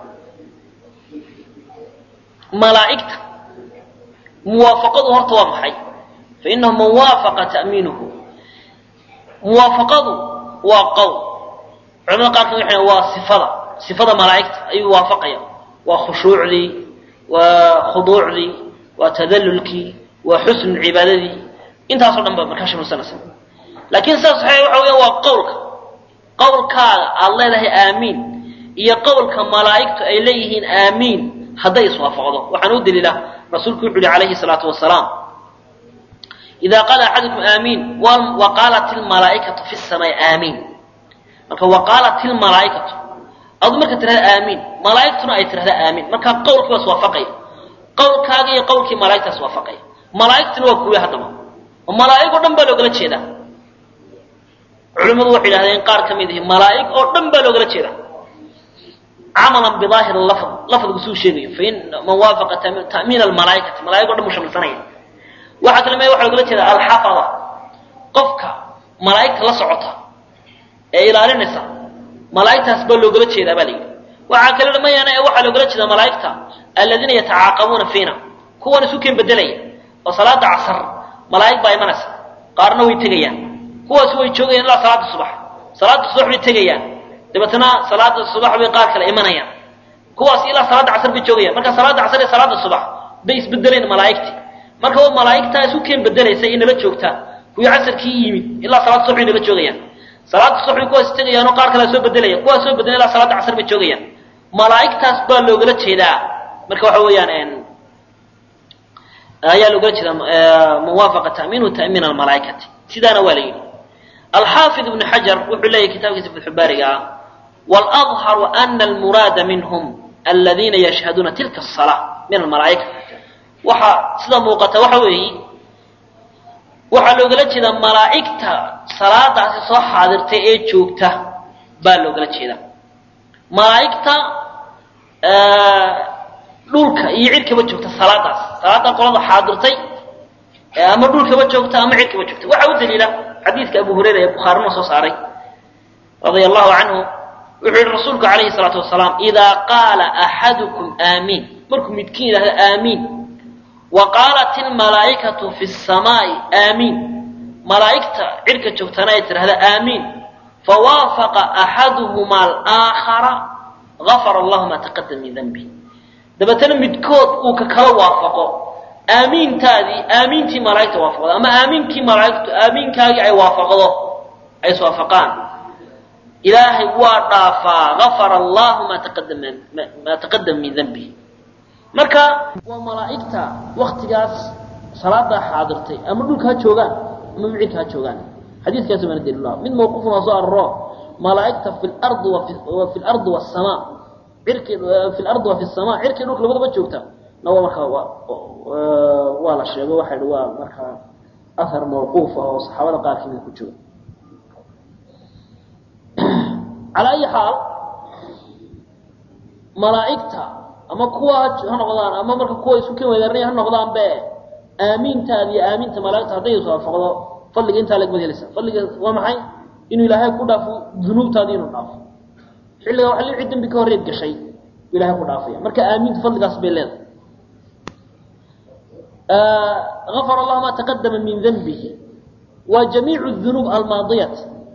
malaa'igta muwaafaqadu horta waa maxay fa inahu man waafaqa ta'miinuhu muwaafaqadu waa qowl culamada qaarkood waxay waa sifada sifada malaa'igta ayuu waafaqaya waa khushuucdii waa khuduucdii waa tadallulkii waa xusnu cibaadadii intaasoo dhan ba markaa shamilsanaysa laakiin sidaas saxiix waxa weya waa qowlka qowlkaaga aada leedahay aamiin iyo qowlka malaa'igtu ay leeyihiin aamiin hadday iswaafaqdo waxaan u daliila rasuulku wuxu uhi calayhi salaatu wasalaam idaa qaala axadukum aamiin wa qaalat ilmalaa'ikatu fi samaa'i aamiin marka wa qaalat ilmalaa'ikatu adu marka tirahda aamiin malaa'igtuna ay tirahda aamiin marka qowlkii waa iswaafaqaya qowlkaaga iyo qowlkii malaa'igta iswaafaqaya malaa'igtuna waa kuwii haddaba oo malaa'ig oo dhan baa loogala jeedaa culimmadu waxay yidhahdeen qaar ka mid ihi malaa'ig oo dhan baa loogala jeedaa camalan bidaahir lafd lafdigu suu sheegayo fain man waafaqa ta'miin almalaa'ikati malaa'ig o dhan buu shamilsanaya waxaa kale mee waxa logala jeedaa alxafada qofka malaa'igta la socota ee ilaalinaysa malaa'igtaas baa loogala jeedaa baa la yidhi waxaa kale mayaana ee waxaa loogala jeedaa malaa'igta aladiina yatacaaqabuuna fiina kuwan isu keen bedelaya oo salaada casar malaa'ig baa imanaysa qaarna way tegayaan kuwaas way joogayaan ilaa salaada subax salaada subax bay tegayaan dabeetna salaada subax bay qaar kale imanayaan kuwaas ilaa salaada casar bay joogayaan marka salaada casar iyo salaada subax bay isbedeleen malaa'igtii marka waa malaa'igtaa isu keen bedelaysa inala joogtaa kuwii casarkii yimid ilaa salaada subax bay nala joogayaan salaada subax bay kuwaas tegayaanoo qaar kale soo bedelaya kuwaas soo bedelan ilaa salaada casar bay joogayaan malaa'igtaas baa loogala jeedaa marka waxa weeyaan ayaa loogala jeedaa muwaafaqa ta'miinu ta'miin almalaa'ikati sidaana waa la yidhi alxaafid ibnu xajar wuxuu leeyahy kitaabkiisa fatxubaariga ah waladharu ana almuraada minhum aladiina yashhaduuna tilka asalaa min almalaa'ika waxa sida muuqata waxa weeyi waxaa loogala jeedaa malaa'igta salaadaasi soo xaadirtay ee joogta baa loogala jeedaa malaa'igta dhulka iyo cirkaba joogta salaadaas salaada qolada xaadirtay ama dhulkaba joogta ama cirkaba joogta waxaa u daliila xadiidka abu hurayra ee bukhaarina soo saaray radia allahu canhu wuxuu yihi rasuulku calayhi salaatu wasalaam idaa qaala axadukum aamiin markuu midkiin yidhahdo aamiin wa qaalat ilmalaa'ikatu fi samaa'i aamiin malaa'igta cirka joogtana ay tidhahda aamiin fawaafaqa axaduhuma alaakhara gafara allahu maa taqadama min danbi dabeetana midkood uu ka kala waafaqo aamiintaadii aamiintii malaa'igta waafaqdo ama aamiinkii malaa'igtu aamiinkaagii ay waafaqdo ay iswaafaqaan ilaahay waa dhaafaa gafara allahu maa taqadama maa taqadama min danbihi marka waa malaa'igta waktigaas salaadaa xaadirtay ama dhulka ha joogaan ama micirka ha joogaan xadiiskaasi waana daliillah mid mawquufun waa soo araro malaa'igta fi lardi wa fi lardi wasamaa cirki fi lardi wa fi samaa cirkii dhulka labadaba joogta na waa markaa waa la sheego waxa hi waa markaa ahar mawquuf ah oo saxaabada qaar kamida ku jooga calaa ayi xaal malaa'igta ama kuwa ha noqdaan ama marka kuwa isu ken weydaarnaya ha noqdaan be aamiintaada iyo aaminta malaa'igta hadday iswaafaqdo fadliga intaa lagmad helaysa fadliga waa maxay inuu ilaahay ku dhaafo dunuubtaadii inuu dhaafo xilligaa waxa li dembi ka horreed gashay buu ilahay ku dhaafaya marka aamiinta fadligaas bay leedahay غفر الله ما تقدم من ذنبه وجميع الذنوب الماضية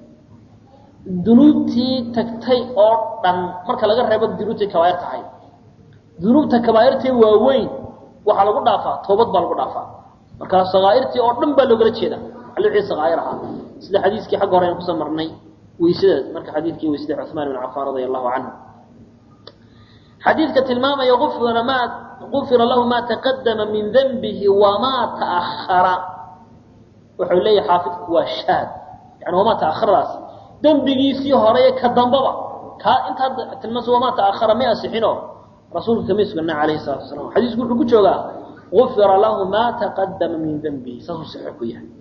ذنوبتي تكتي oo dhan marka laga reebo dunuubtii kabaa'ir tahay dunuubta kabaa'irtii waaweyn waxa lagu dhaafaa toobad baa lagu dhaafaa marka sagaa'irtii oo dhan baa looga jeeda alwixii sagaa'ir ahaa sida xadiiskii xagga hore aan kusoo marnay weysada marka xadiidkii weysada Uthman ibn Affan radiyallahu anhu xadiidka tilmaamaya qufra ma qufira lahu ma taqaddama min dhanbihi wa ma ta'akhkhara wuxuu leeyahay xaafidku waa shaad yani wama ta'akhkharaas dambigiisii hore ka dambaba ka inta tilmaas wama ta'akhkhara ma asixino rasuulka kama sugna calayhi salaatu wasalaam xadiisku wuxuu ku joogaa qufira lahu ma taqaddama min dhanbihi saasuu saxiix ku yahay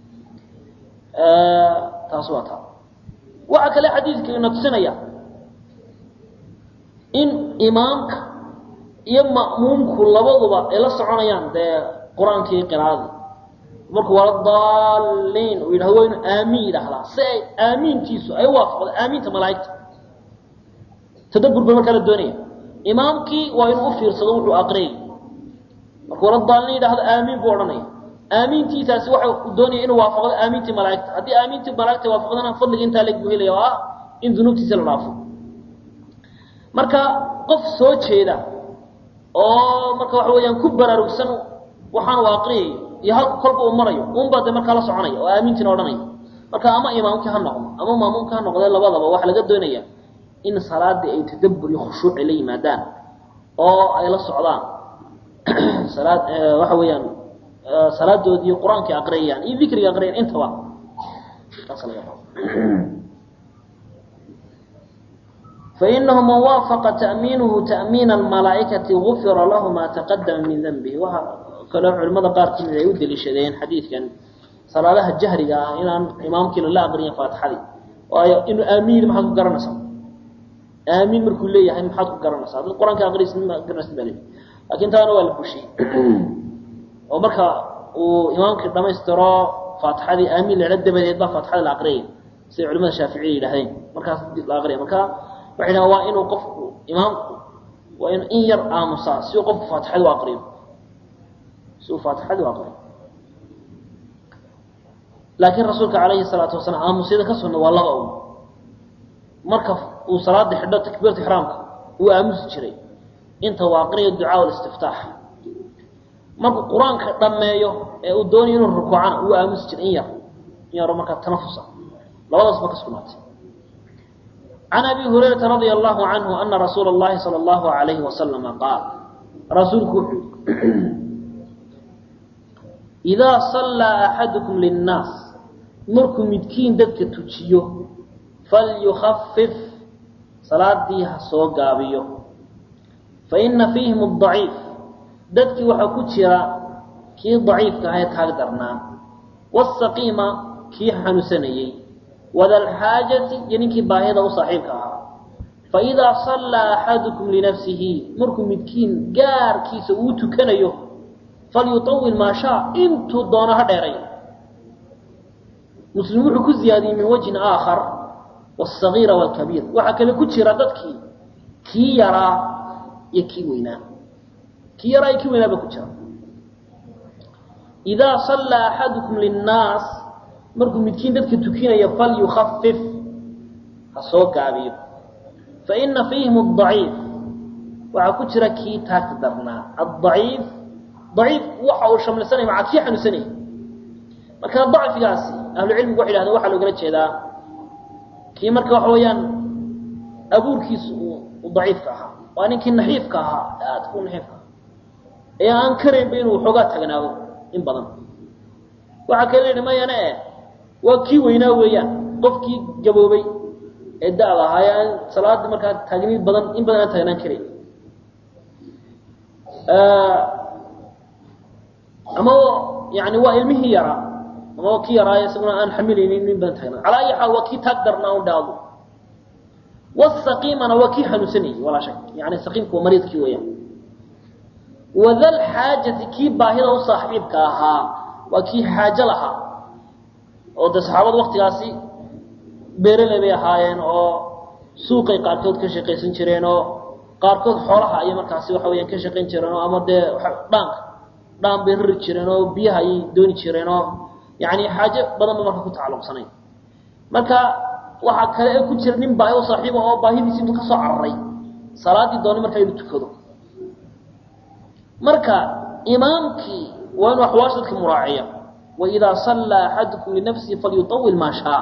taas waa taa waxa kale xadiidka ina tusinaya in imaamka iyo ma'muumku labaduba ay la soconayaan dee qur-aankii qiraadii markuu wala daaliin uu yidhahdo waa inu aamiin yidhaahdaa si ay aamiintiisu ay waafaqdo aamiinta malaa'igta tadabbur ba markaa la doonaya imaamkii waa inuu u fiirsado wuxuu aqriyay markuu radaalin yidhaahdo aamiin buu odhanaya aamiintiisaasi waxa uu doonaya inuu waafaqdo aamiintii malaa'igta haddii aamiintii malaa'igta waafaqdana fadliga intaa leg buu helaya oo ah in dunuubtiisa la dhaafo marka qof soo jeeda oo marka waxa weeyaan ku baraarugsan waxaan uu aqriyayo iyo halku kolba uu marayo unbaa dee markaa la soconaya oo aamiintiina odhanaya marka ama imaamkii ha noqdo ama maamuumka ha noqdee labadaba waxaa laga doonaya in salaadii ay tadabbur iyo khushuuc ay la yimaadaan oo ay la socdaan salaad waxa weeyaan salaadoodii qur-aanka aqriyayaan iyo dikriga aqriyayaan intaba taas laga rabo فإنه من وافق تأمينه تأمين الملائكة غفر له ما تقدم من ذنبه وكلام علماء قار كم يود لشدين حديث كان صلاة الجهر إن إمام كنا لا أقرين فاتحة وإنه آمين ما حد قرنا سام آمين مركول لي يعني ما حد قرنا سام القرآن كأقري سن ما قرنا سن بالي لكن ترى ولا بشي ومركا وإمام كنا ما يسترى فاتحة آمين لعدة من يضاف فاتحة العقرين سي علماء الشافعي لهين مركا العقرين مركا waxay waa inuu qofku imaamku waa in in yar aamusaa si uu qofku faatixada u aqriyo si uu faatixada u aqriyo laakiin rasuulka calayhi salaatu wasalaam aamusyada ka sunna waa laba un marka uu salaada xidho takbiirta ixraamka uu aamusi jiray inta uu aqriyo ducaa listiftaax markuu qur-aanka dhammeeyo ee uu doonayo inuu rukuucana uu aamusi jiray in yar in yaro markaa tanafusa labadaas ba ka sugnaatay عن أبي هريرة رضي الله عنه أن رسول الله صلى الله عليه وسلم قال رسولك إذا صلى أحدكم للناس مركم مدكين ددك تجيو فليخفف صلاة ديها صوقابيو فإن فيهم الضعيف ددك وحكوتشرا كي ضعيف كهيت هقدرنا والسقيمة كي حنسنيي وذا الحاجة ينكي باهيدا وصاحبها فإذا صلى أحدكم لنفسه مركم مدكين قار كيس وتكنيه فليطول ما شاء انتو دونها ديرين مسلمون حكو زيادي من وجه آخر والصغير والكبير وحكا لكتش رددك كي يرى يكي وينا كي يرى يكي وينا بكتش إذا صلى أحدكم للناس markuu midkiin dadka tukinaya fal yukhafif ha soo gaabiyo fa ina fiihim adaciif waxaa ku jira kii taagta darnaa adaciif daciif waxa uu shamlisanaya macaa kii xanuunsanaya marka dacfigaasi ahlucilmigu waxay yidhahdeen waxaa loogala jeedaa kii marka waxa weeyaan abuurkiisu uu daciifka ahaa waa ninkii naxiifka ahaa aadka u naxiifka ahaa ee aan karaynba inuu xoogaa tagnaado in badan waxaa kale yidhi mayane waa kii weynaa weeyaan qofkii gaboobay ee da-da ahaa ee aan salaada markaa taagniid badan in badan aan taagnaan karayn ama yani waa ilmihii yaraa ama waa kii yaraa isaguna aan xamilaynin in badan taagnaan calaa ayi xaal waa kii taag darnaa un dhaado wasaqiimana waa kii xanuunsanayay walaa shak yani saqiimku waa mariidkii weeyaan wadal xaajati kii baahida u saaxiibka ahaa waa kii xaajo lahaa oo de saxaabadu waktigaasi beereley bay ahaayeen oo suuqay qaarkood ka shaqaysan jireen oo qaarkood xoolaha ayay markaasi waxa weyaan ka shaqayn jireen oo ama dee dhaanka dhaan bay rari jireen oo biyaha ayay dooni jireen oo yani xaajo badan ba marka ku tacalluqsanayn marka waxaa kale ee ku jira nin baahi u saaxiiba oo baahidiisi intu ka soo cararay salaadii doonay markaa inuu tukado marka imaamkii waa inuu axwaasha dadka muraaciya waidaa sallaa axadukum linafsihi falyuطawil maa shaa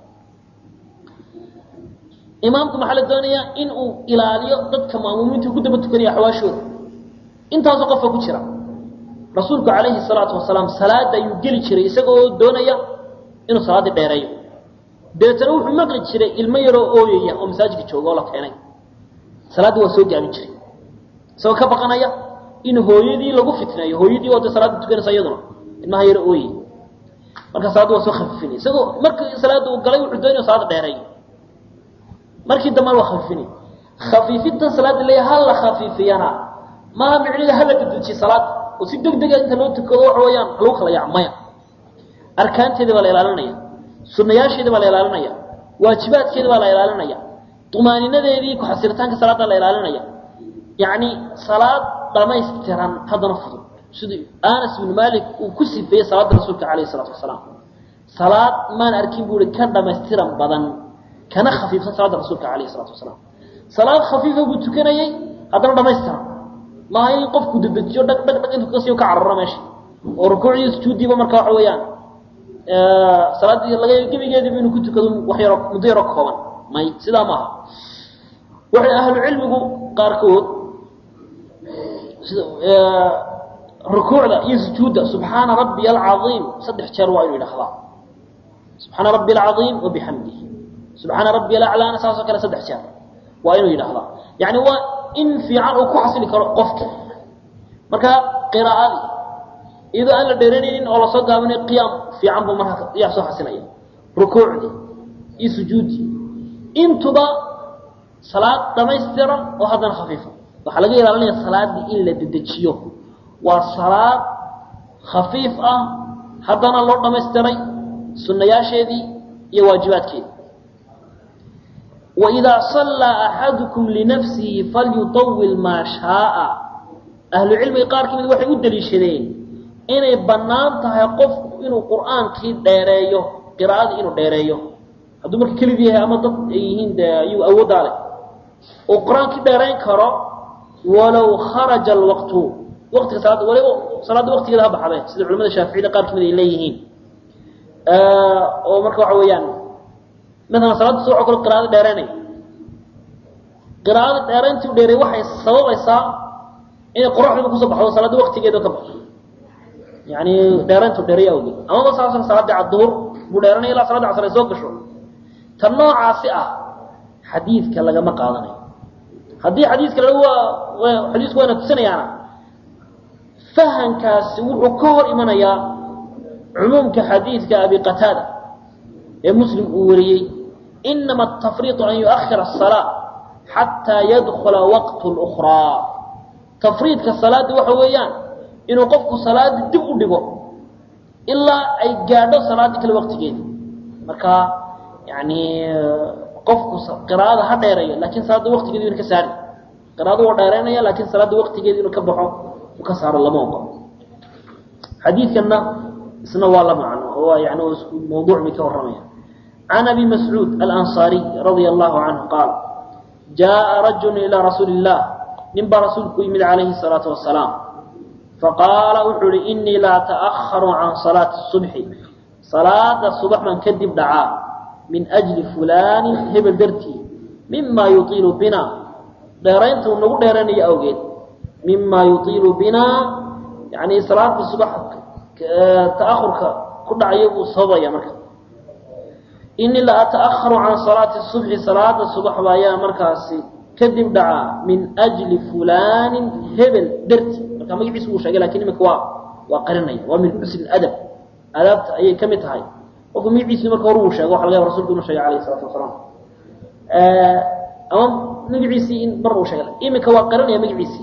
imaamku maxaa la doonayaa in uu ilaaliyo dadka maamuumiinta ku daba tukanaya axwaashooda intaasoo qofka ku jira rasuulku calayhi salaatu wasalaam salaada ayuu geli jiray isagoo doonaya inuu salaaddii dheereeyo dabeetana wuxuu maqli jiray ilmo yaroo ooyaya oo masaajidka jooga oo la keenay salaaddii waa soo gaabin jiray isagoo ka baqanaya in hooyadii lagu fitneeyo hooyadii oo de salaada tukanaysa iyaduna ilmaha yaro ooyey marka salaadda waa soo khafiifinay isagoo markii salaadda uu galay wuxuu doonaya salaada dheereeyo markii dambana waa khafiifinay khafiifintan salaadda leeya ha la khafiifiyana maaha micniga ha la dedejiye salaada oo si deg dega inta loo tukado waxa weeyaan lagu kala yaac maya arkaanteeda baa la ilaalinaya sunayaasheeda baa la ilaalinaya waajibaadkeeda baa la ilaalinaya طumaaninadeedii ku-xasiritaanka salaada la ilaalinaya yani salaad dhamaystiran haddana fudud sidii anas ibnu malik uu ku sifeeyey salaada rasuulka alayh الsalaatu wasalaam salaad maan arkin bu i ka dhamaystiran badan kana khafiifsan salaada rasuulka alayh الsalaatu wasalaam salaad khafiifa buu tukanayey haddana dhamaystiran maaha in qofku dedejiyo dhag dhag dhag intuu kasiyo ka cararo meesha oo rukuucdii sujuuddiiba marka waxa weeyaan salaaddii laga gebigeediiba inuu ku tukado wax yaro muddo yaro kooban may sidaa maaha waxay ahlu cilmigu qaarkood sida rukuucda iyo sujuudda subxaana rabbiya alcaiim saddex jeer waa inu yidhahdaa subxaana rabbi alcaiim wabixamdihi subxaana rabbi alaclaana saasoo kale saddex jeer waa inuu yidhahdaa yani waa in fiican uu ku xasili karo qofka marka qiraa'adii iyadoo aan la dheeranaynin oo lasoo gaabinay qiyaam fiican buu markaa yaa soo xasilaya rukuucdii iyo sujuuddii intuba salaad dhamaystiran oo haddana khafiifa waxaa laga ilaalinaya salaaddii in la dedejiyo waa salaad khafiif ah haddana loo dhamaystiray sunnayaasheedii iyo waajibaadkeedii waidaa sallaa axadukum linafsihi falyutawil maa shaaa ahlu cilmiga qaar ka mid waxay u daliishadeen inay bannaan tahay qofku inuu qur'aankii dheereeyo qiraa'adii inuu dheereeyo hadduu marka kelid yahay ama dad ay yihiin dee ayuu awooddaa leh oo qur-aankii dheerayn karo walow kharaja alwaqtu waqtiga salaadda waliba salaadda waqtigeeda ha baxdee sida culamada shaaficiyada qaar kamid ay leeyihiin oo marka waxa weeyaan maalan salaadda soo kale qiraa'ada dheeraynay qiraa'ada dheerayntii u dheeray waxay sababaysaa inay qoraxdiiba kusoo baxdo salaadda waqtigeeda ka baxdo yani dheerayntu dheeray awgeed amaba saasan salaadii cadduhur buu dheeranaya ilaa salaadda casr ay soo gasho tan noocaasi ah xadiidka lagama qaadanayo haddii xadiiska la waa xadiisku wayna tusinayaana fahankaasi wuxuu ka hor imanayaa cumuumka xadiidka abi qataada ee muslim uu wariyey inama atafriiطu an yuؤkhira الصalaaة xataa yadkula waqt اlأkhraa tafriidka salaadii waxa weeyaan inuu qofku salaadii dib u dhigo ilaa ay gaadho salaaddii kale waqtigeedi marka yani qofku qiraa'ada ha dheerayo lakin salaadda waqtigeedi inu ka saari qiraada waa dheeraynaya lakin salaadda waqtigeedi inuu ka baxo uu ka saaro lama oqo xadiidkanna isna waa la macno oo yani isku mawduuc bay ka warramaya can abi mascuud alanصaariy radia allahu canhu qaal jaءa rajulu ilaa rasuuli الlah nin baa rasuulku yimid calayhi الsalaatu wasalaam faqaala wuxuu ihi inii la ata'aharu can salaati الصubxi salaada subax baan kadib dhacaa min ajli fulani hebel dartii mima yuiilu bina dheeraynta uu nagu dheeranayo awgeed mima yuiilu bina yani salaada subax ta'ahurka ku dhacaya buu sababaya marka inii la ata'aharu can salaati subxi salaada subaxba ayaa markaasi kadib dhacaa min ajli fulaanin hebel darti marka magaciisa wuu sheegay lakin imika waa waa qarinaya waa min xusn adab adaabta ayay ka mid tahay qofku magaciisi marka hore uu sheego waxa laga yaba rasulku inuu sheegay alayh isalaatu wasalaam ama magaciisii in mar uu sheegay imika waa qarinaya magaciisii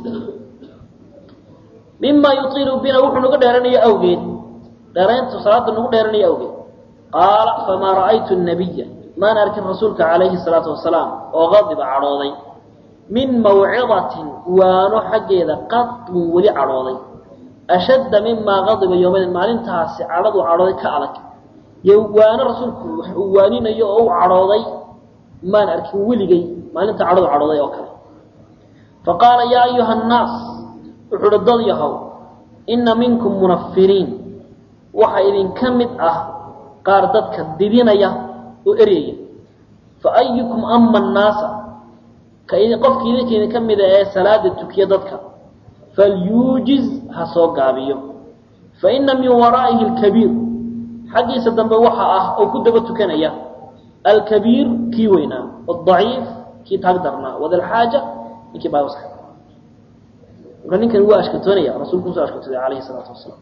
mima yuiilu bina wuxuu nagu dheeranayo awgeed dheerayntu salaada nagu dheeranayo awgeed qaala famaa ra'aytu nabiya maan arkin rasuulka calayhi salaatu wasalaam oo qadiba cadhooday min mawcidatin waano xaggeeda qadun weli cadhooday ashadda mimaa qadiba yoomadin maalintaasi cadhaduu cadhooday ka adag yo waano rasuulku wax uu waaninayo oo u cadhooday maan arkin weligay maalinta cadhadu cadhooday oo kale faqaala yaa ayuha annaas wuxuu uhi dad yahow inna minkum munafiriin waxa idinka mid ah qaar dadka didinaya oo eryaya fa ayukum ama annaasa qofka idinka idinka mida ee salaada tukiya dadka falyuujiz ha soo gaabiyo fa ina min waraa'ihi alkabiir xaggiisa dambe waxa ah oo ku daba tukanaya alkabiir kii weynaa adaciif kii taag darnaa wadalxaaja ninkii baa waska marka ninkan waa ashkatoonaya rasuulku usoo ashkatooday calayhi salaatu wasalaam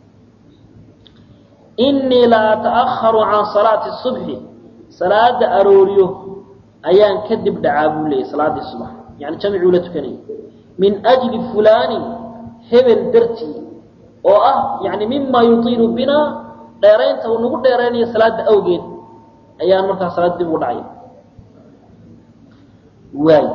inii la ata'aharu can salaati subxi salaada arooriyo ayaan kadib dhacaa buu leeyay salaadii subax yani jamicuu la tukanayay min ajli fulaanin hebel dartii oo ah yani mima yuiilu bina dheeraynta uu nagu dheeraynayo salaada awgeed ayaan markaa salaad dib u dhacay waay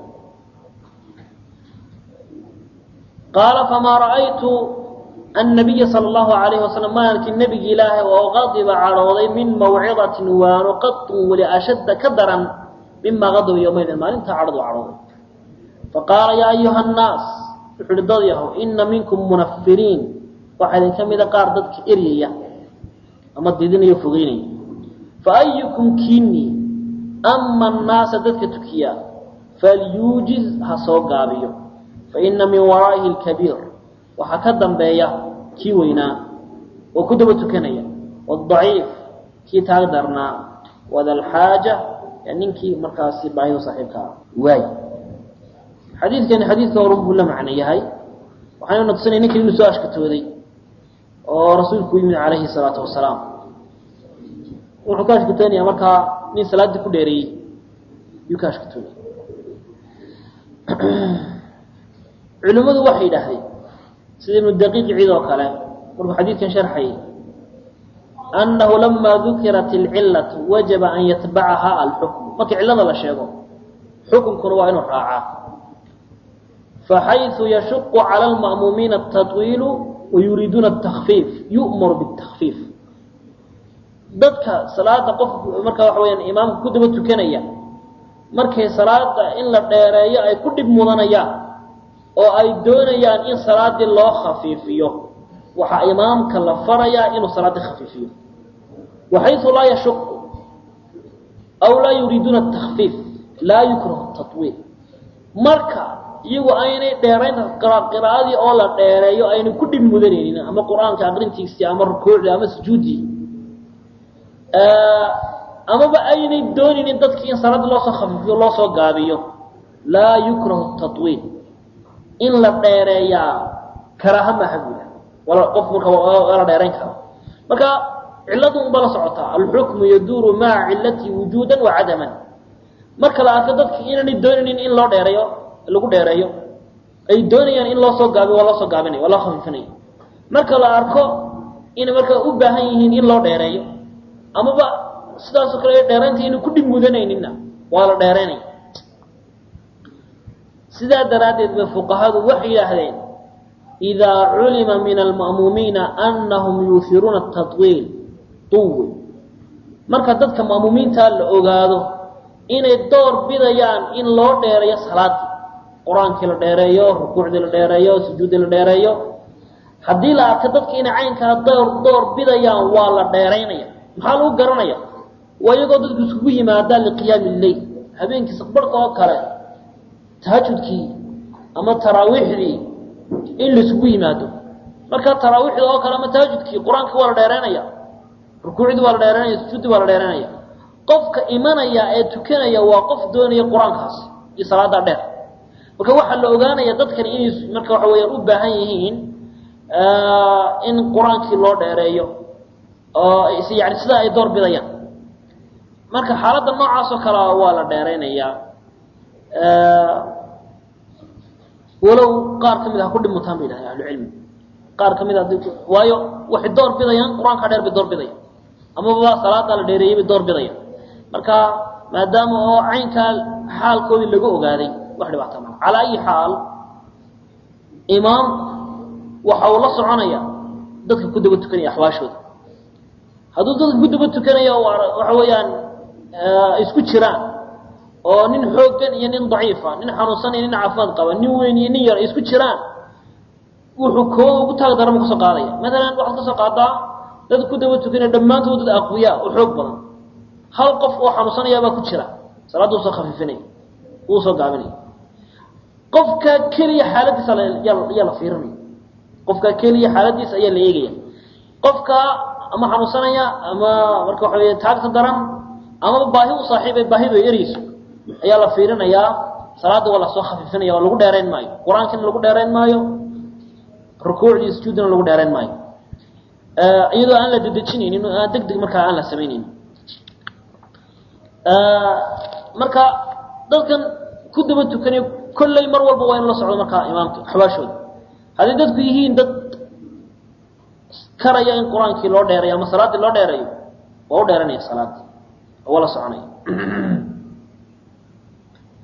qaala famaa ra'aytu annabiya sala allahu alayhi wasalam maalinki nebigi ilaahay oo qadiba cadhooday min mawcidatin waano qatun weli ashadda ka daran mimaa qadaba yowmaydin maalintaa cadhadu cadhooday faqaala yaa ayuha annaas wuxu uhi dad yahow ina minkum munafiriin waxaa idin ka mida qaar dadka eryaya ama didinaya o fogeynaya fa ayukum kiini ama annaasa dadka tukiya falyuujiz ha soo gaabiyo faina min waraa'ihi alkabiir waxaa ka dambeeya kii weynaa oo ku daba tukanaya wadaciif kii taag darnaa wadalxaaja ninkii markaasi baahidu saaxiibka ah waay xadiidkani xadiidka horun buu la macno yahay waxaynu natusinay ninka inuu soo ashkatooday oo rasuulku u yimid calayhi salaatu wasalaam wuxuu ka ashkatoonaya markaa nin salaaddii ku dheereeyey yuu ka ashkatoonaya culimmadu waxay yidhaahdeen sida ibnu daqiiq ciid oo kale markuu xadiidkan sharxayay annahu lamaa dukirat alcillatu wajaba an yatbacaha alxukmu marka cillada la sheego xukunkuna waa inuu raacaa faxayثu yashuqu calى اlma'muumiina الtaطwiilu wayuriiduuna الtakfiif yu'maru bالtakfiif dadka salaada qof marka waxa weyaan imaamka ku daba tukanaya markay salaada in la dheereeyo ay ku dhib mudanayaan oo ay doonayaan in salaadii loo khafiifiyo waxaa imaamka la farayaa inuu salaaddii khafiifiyo waxayثu laa yashuqu aw laa yuriiduuna الtakfiif laa yukrahu الtaطwiil marka iyagu aynay dheerayn qiraa'adii oo la dheereeyo ayna ku dhib mudanaynin ama qur-aanka aqrintiisii ama rukuucdii ama sujuuddii amaba aynay doonaynin dadkii in salaada loosoo khafiifiyo loo soo gaabiyo laa yukrahu taطwiil in la dheereeyaa karaaha maaha buuda wala qof marka waa la dheerayn karo marka cilladu unba la socotaa alxukmu yaduuru maca cilatii wujuudan wa cadaman marka la arko dadki inaanay doonaynin in loo dheereeyo lagu dheereeyo ay doonayaan in loo soo gaabiyo waa loo soo gaabinaya waa loo khafiifinaya marka la arko inay markaa u baahan yihiin in loo dheereeyo amaba sidaasoo kale dheeraynta inay ku dhib mudanayninna waa la dheeraynaya sidaa daraaddeed bay fuqahadu waxay yidhaahdeen idaa culima min alma'muumiina annahum yuuhiruuna tatwiil tuwil marka dadka ma'muumiintaa la ogaado inay door bidayaan in loo dheereeyo salaadii qur-aankii la dheereeyo rukuucdii la dheereeyo sujuuddii la dheereeyo haddii la arko dadka inay caynkaa door door bidayaan waa la dheeraynaya maxaa lagu garanaya waa iyagoo dadku isugu yimaadaan liqiyaami lleyl habeenkii saqbarhka oo kale tahajudkii ama taraawiixdii in laisugu yimaado marka taraawiixda oo kale ama tahajudkii qur-aankii waa la dheeraynaya rukuucdii waa la dheeraynaya sujuuddii waa la dheeraynaya qofka imanaya ee tukanaya waa qof doonaya qur-aankaas iyo salaada dheer marka waxaa la ogaanaya dadkani inay marka waxa weyaan u baahan yihiin in qur-aankii loo dheereeyo oo yani sidaa ay door bidayaan marka xaaladda noocaas oo kale waa la dheeraynayaa walow qaar ka mid ha ku dhimutaan bay yidhahdeen ahlucilmi qaar ka mid a waayo waxay door bidayaan qur-aanka dheer bay door bidayaan amaba salaada la dheereeyey bay door bidayaan marka maadaama oo caynkaa xaalkoodii laga ogaaday wax dhibaata maa calaa ayi xaal imaam waxa uu la soconaya dadka ku daba tukanaya axwaashooda hadduu dadka ku daba tukanaya waxa weeyaan isku jiraan oo nin xooggan iyo nin daciifa nin xanuunsan iyo nin caafimaad qaba nin weyn iyo nin yar ay isku jiraan wuxuu koo ugu taag darama kasoo qaadaya matalan waxaad kasoo qaadaa dad ku daba tukanaya dhammaantood dad aqwiya oo xoog badan hal qof oo xanuunsanaya baa ku jira salaadda u soo khafiifinaya uu soo gaabinaya qofka keliya xaaladiisa ayaa la fiirinaya qofka keliya xaaladiisa ayaa la eegaya qofka ama xanuunsanaya ama marka waxa wey taagta daran amaba baahi u saaxiibay baahidu ay ereyso ayaa la fiirinayaa salaadda waa lasoo khafiifinaya waa lagu dheerayn maayo qur-aankina lagu dheerayn maayo rukuucdii sujuudina lagu dheerayn maayo iyadoo aan la dedejinaynin oo aan deg deg markaa aan la samaynaynin marka dadkan ku daba tukanay kolley mar walba waa in la socdo markaa imaamka axwaashooda hadday dadku yihiin dad karaya in qur-aankii loo dheerayo ama salaaddii loo dheerayo waa u dheeranaya salaaddii oo waa la soconaya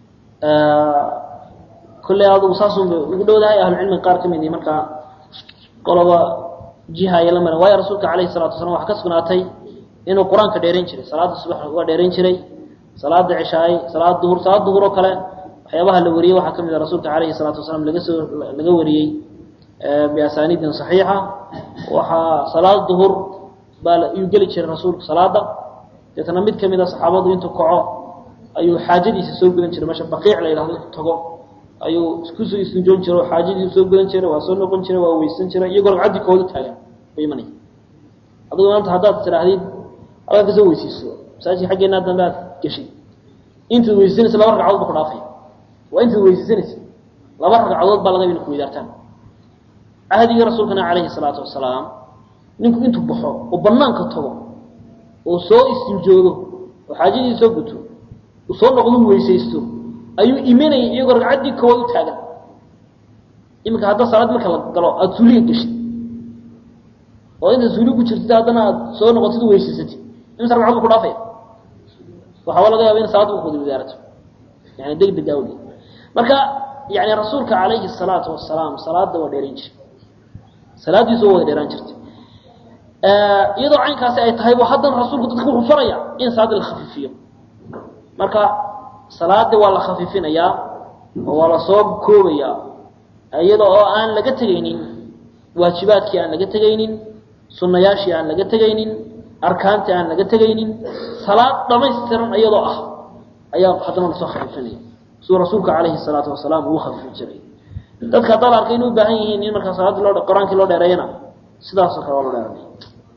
kolley adugu saasunba ugu dhowdahay ahlucilmiga qaar ka mid i markaa qoloba jiha ay la maran waayo rasuulka calayhi salatu wasalaam waxaa ka sugnaatay inuu qur-aanka dheerayn jiray salaada subax waa dheerayn jiray salaada cishaay salaad duhur salaad duhur oo kale waxyaabaha la wariyey waxaa ka mid a rasuulka calayhi salaatu wasalaam laga soo laga wariyey biasaaniidin saxiixa waxaa salaad duhur baa iyuu geli jiray rasuulku salaada deetana mid kamid a saxaabadu intuu kaco ayuu xaajadiisa soo gudan jiray meesha baqiic la yidhahdo intuu tago ayuu iskusoo istinjoon jiray oo xaajadiisu soo gudan jiray waa soo noqon jiray waa weysan jiray iyagoo ragcaddii kooda taagan u imanaya adigu maanta haddaad tidhaahdid adaa kasoo weysiiso masaajidka xaggeenaa dambe aad geshay intaad weysaysanaysa laba ragcadood ba ku dhaafay waa intaad weysaysanaysa laba ragcadood baa laga ina ku weydaartaan cahdigii rasuulkana calayhi salaatu wasalaam ninku intuu baxo oo banaanka tago oo soo istinjoodo oo xaajadii soo guto uu soo noqdo weysaysto ayuu imanayay iyagoo ragcaddii koowaad u taagan iminka hadda salaad marka la galo aada suuliga geshid oo inta suuli ku jirtid haddana aad soo noqotid weysaysatid imisa ragcad bu ku dhaafaya waxaaba laga yaaba in salaadda kuwada wadaarato yani deg deg awgeed marka yani rasuulka calayhi salaatu wasalaam salaada waa dheerayn jiray salaaddiisu waa wada dheeraan jirtay iyadoo caynkaasi ay tahay bu haddana rasuulku dadka wuxuu faraya in salaada la khafiifiyo marka salaada waa la khafiifinayaa oo waa la soo koobayaa iyada oo aan laga tegaynin waajibaadkii aan laga tegaynin sunnayaashii aan laga tegaynin arkaantii aan laga tegaynin salaad dhamaystiran iyadoo ah ayaa haddana lasoo khafiifinaya siduu rasuulka calayhi salaatu wasalaam uu khafiifin jiray dadka haddaad arkay inay u baahan yihiin in markaa salaadii loo qur-aankii loo dheereeyana sidaasoo kale waa loo dheeranaya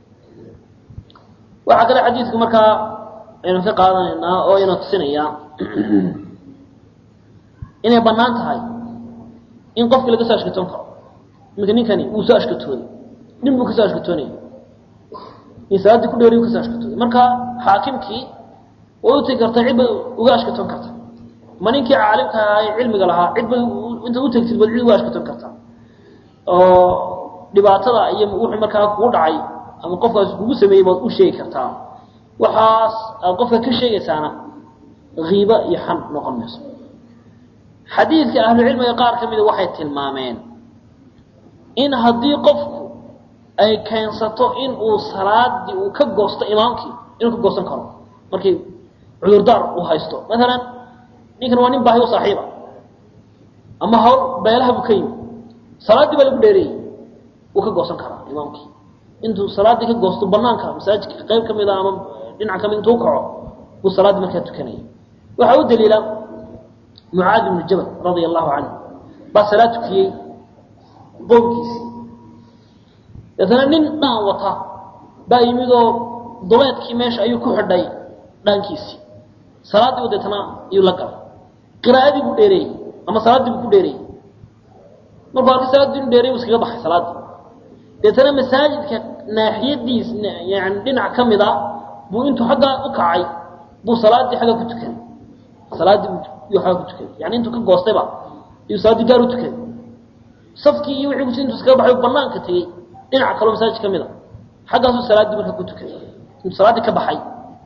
waxaa kale xadiidku markaa aynu ka qaadanaynaa oo ina tusinaya inay banaan tahay in qofkii laga soo ashkatoon karo iminka ninkani wuu soo ashkatooday nin buu kasoo ashkatoonaya in salaaddii ku dheeriy kasoo ashkatooday marka xaakimkii way u tegi kartaa cid bay uga ashkatoon karta ma ninkii caalimka ahaa ee cilmiga lahaa cid bay intaad u tegtid bad cid uga ashkatoon kartaa oo dhibaatada iyo wuxuu markaa kugu dhacay ama qofkaas kugu sameeyey baad u sheegi kartaa waxaas aad qofka ka sheegaysaana kiiba iyo xan noqon mayso xadiidka ahlucilmiga qaar ka mida waxay tilmaameen in haddii qofku ay keensato in uu salaadii uu ka goosto imaamkii inuu ka goosan karo markii cudurdaar uu haysto maalan ninkan waa nin baahi u saaxiiba ama hawl beelaha buu ka yimi salaaddii baa lagu dheereeyey wuu ka goosan karaa imaamkii intuu salaaddii ka goosto banaanka masaajidka qayb ka mid a ama dhinac ka mid intuu kaco buu salaaddii markaa tukanaya waxaa u daliila mucaad ibnu jabal radia allahu canhu baa salaad tukiyey qoomkiisii deetana nin dhaan wata baa yimid oo duleedkii meesha ayuu ku xidhay dhaankiisii salaaddii u deetana ayuu la galay qiraa'adii buu dheereeyey ama salaaddii buu ku dheereeyey markuu arkay salaaddii inu dheerey buu iskaga baxay salaaddii deetana masaajidka naaxiyadiis yani dhinac ka mid a buu intuu xaggaa u kacay buu salaaddii xagga ku tukaday salaaddii buu agga ku tukaday yani intuu ka goostayba iyuu salaaddii gaar u tukaday safkii iyo wixii kusi intuu iskaga baxay banaanka tegey dhinac kaloo masaajid ka mid a xaggaasuu salaaddii markaa ku tukaday intuu salaaddii ka baxay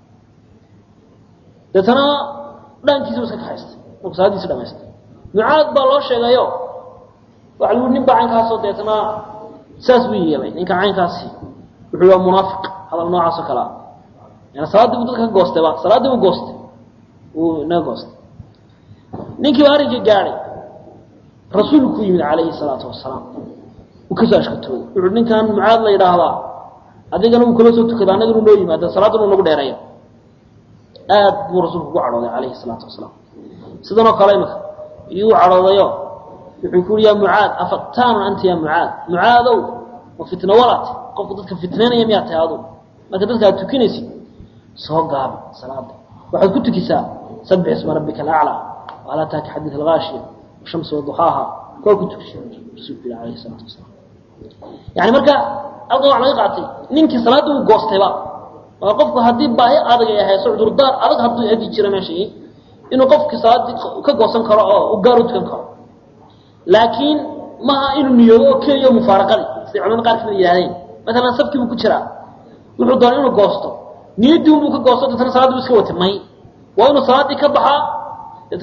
deetana dhaankiisuu iska kaxaystay markuu salaaddiisi dhamaystay mucaad baa loo sheegayo waxa lagu nin baa caynkaasoo deetana saas buu yeelay ninka caynkaasi wuxuu waa munaafiq hadal noocaas oo kalea yani salaaddii buu dadka ka goostayba salaaddii buu goostay wuu inaga goostay ninkii baa arrinkii gaadhay rasuulku yimid calayhi salaatu wasalaam uu kasoo ashkatooday wuxuu ninkan mucaad la yidhaahdaa adigana uu kala soo tukada annaganu noo yimaada salaaddana u nagu dheereeya aad buu rasuulku ugu cadhooday calayhi salaatu wasalaam sidanoo kale imika iyuu u cadhoodayo wuxuu ku uhi ya mucaad afaqtaanun anta ya mucaad mucaadow ma fitno walaate qofku dadka fitnaynaya miyaa tahay adu marka dadka aad tukinaysid soo gaabi salaada waxaad ku tukisaa sabix isma rabbika alaclaa wala taaka xadiid algaashiya washamsi waduxaaha kuwaa ku tukisa rasuulku yidhi alayhi salaatu wasalaam yani marka halkan waxa laga qaatay ninkii salaadda uu goostayba waa qofku haddii baahi adag ay hayso cudurdaar adag hadduu hadi jira meeshii inuu qofkii salaaddii ka goosan karo oo u gaar u tukan karo laakiin maaha inuu niyoodo oo keliya mufaaraqadii siday culamada qaar kamid yihahdeen maalan safkii buu ku jiraa wuxuu doonay inuu goosto niyaddii unbuu ka goosto deetana salaaddi bu iska watay may waa inuu salaaddii ka baxaa deetana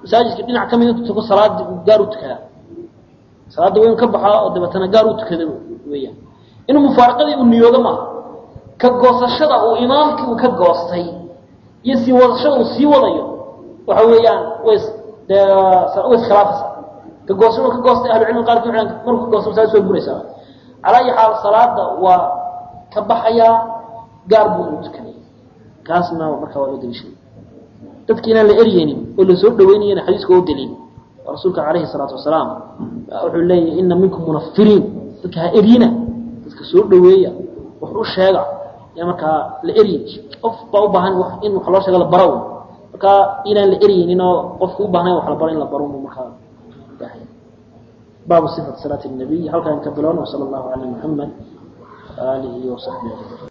masaajidka dhinac ka mid intu tuko salaada gaar u tukadaa salaada weyn ka baxaa oo dabeetana gaar u tukada weeyaan inuu mufaaraqadii uu niyoodo maaha ka goosashada uu imaamkii uu ka goostay iyo sii wadashada uu sii wadayo waxa weeyaan way dee way iskhilaafaysaa ka goosashada uu ka goostay ahlucilmi qaarkii waxay markuu ka goosto masaajid way buraysaa calaa ayi xaal salaada waa ka baxayaa gaar buu uu tukanaya kaasna markaa waa loo daliishaday dadki inaan la eryeynin oo la soo dhaweynayana xadiiska oo daliil oo rasuulka calayhi salaatu wasalaam wuxuu leeyahy ina minkum munafiriin dadka ha eryina dadka soo dhaweeya wax u sheega yaa markaa la eryin qof baa u baahan in wax loo sheego la baro markaa inaan la eryeynin oo qofka u baahnayn wax la baro in la baro markaa baahay baabu sifat salaati nabiy halkaan ka bilowna sala allahu calaa muxamed wa aalihi wasaxbihi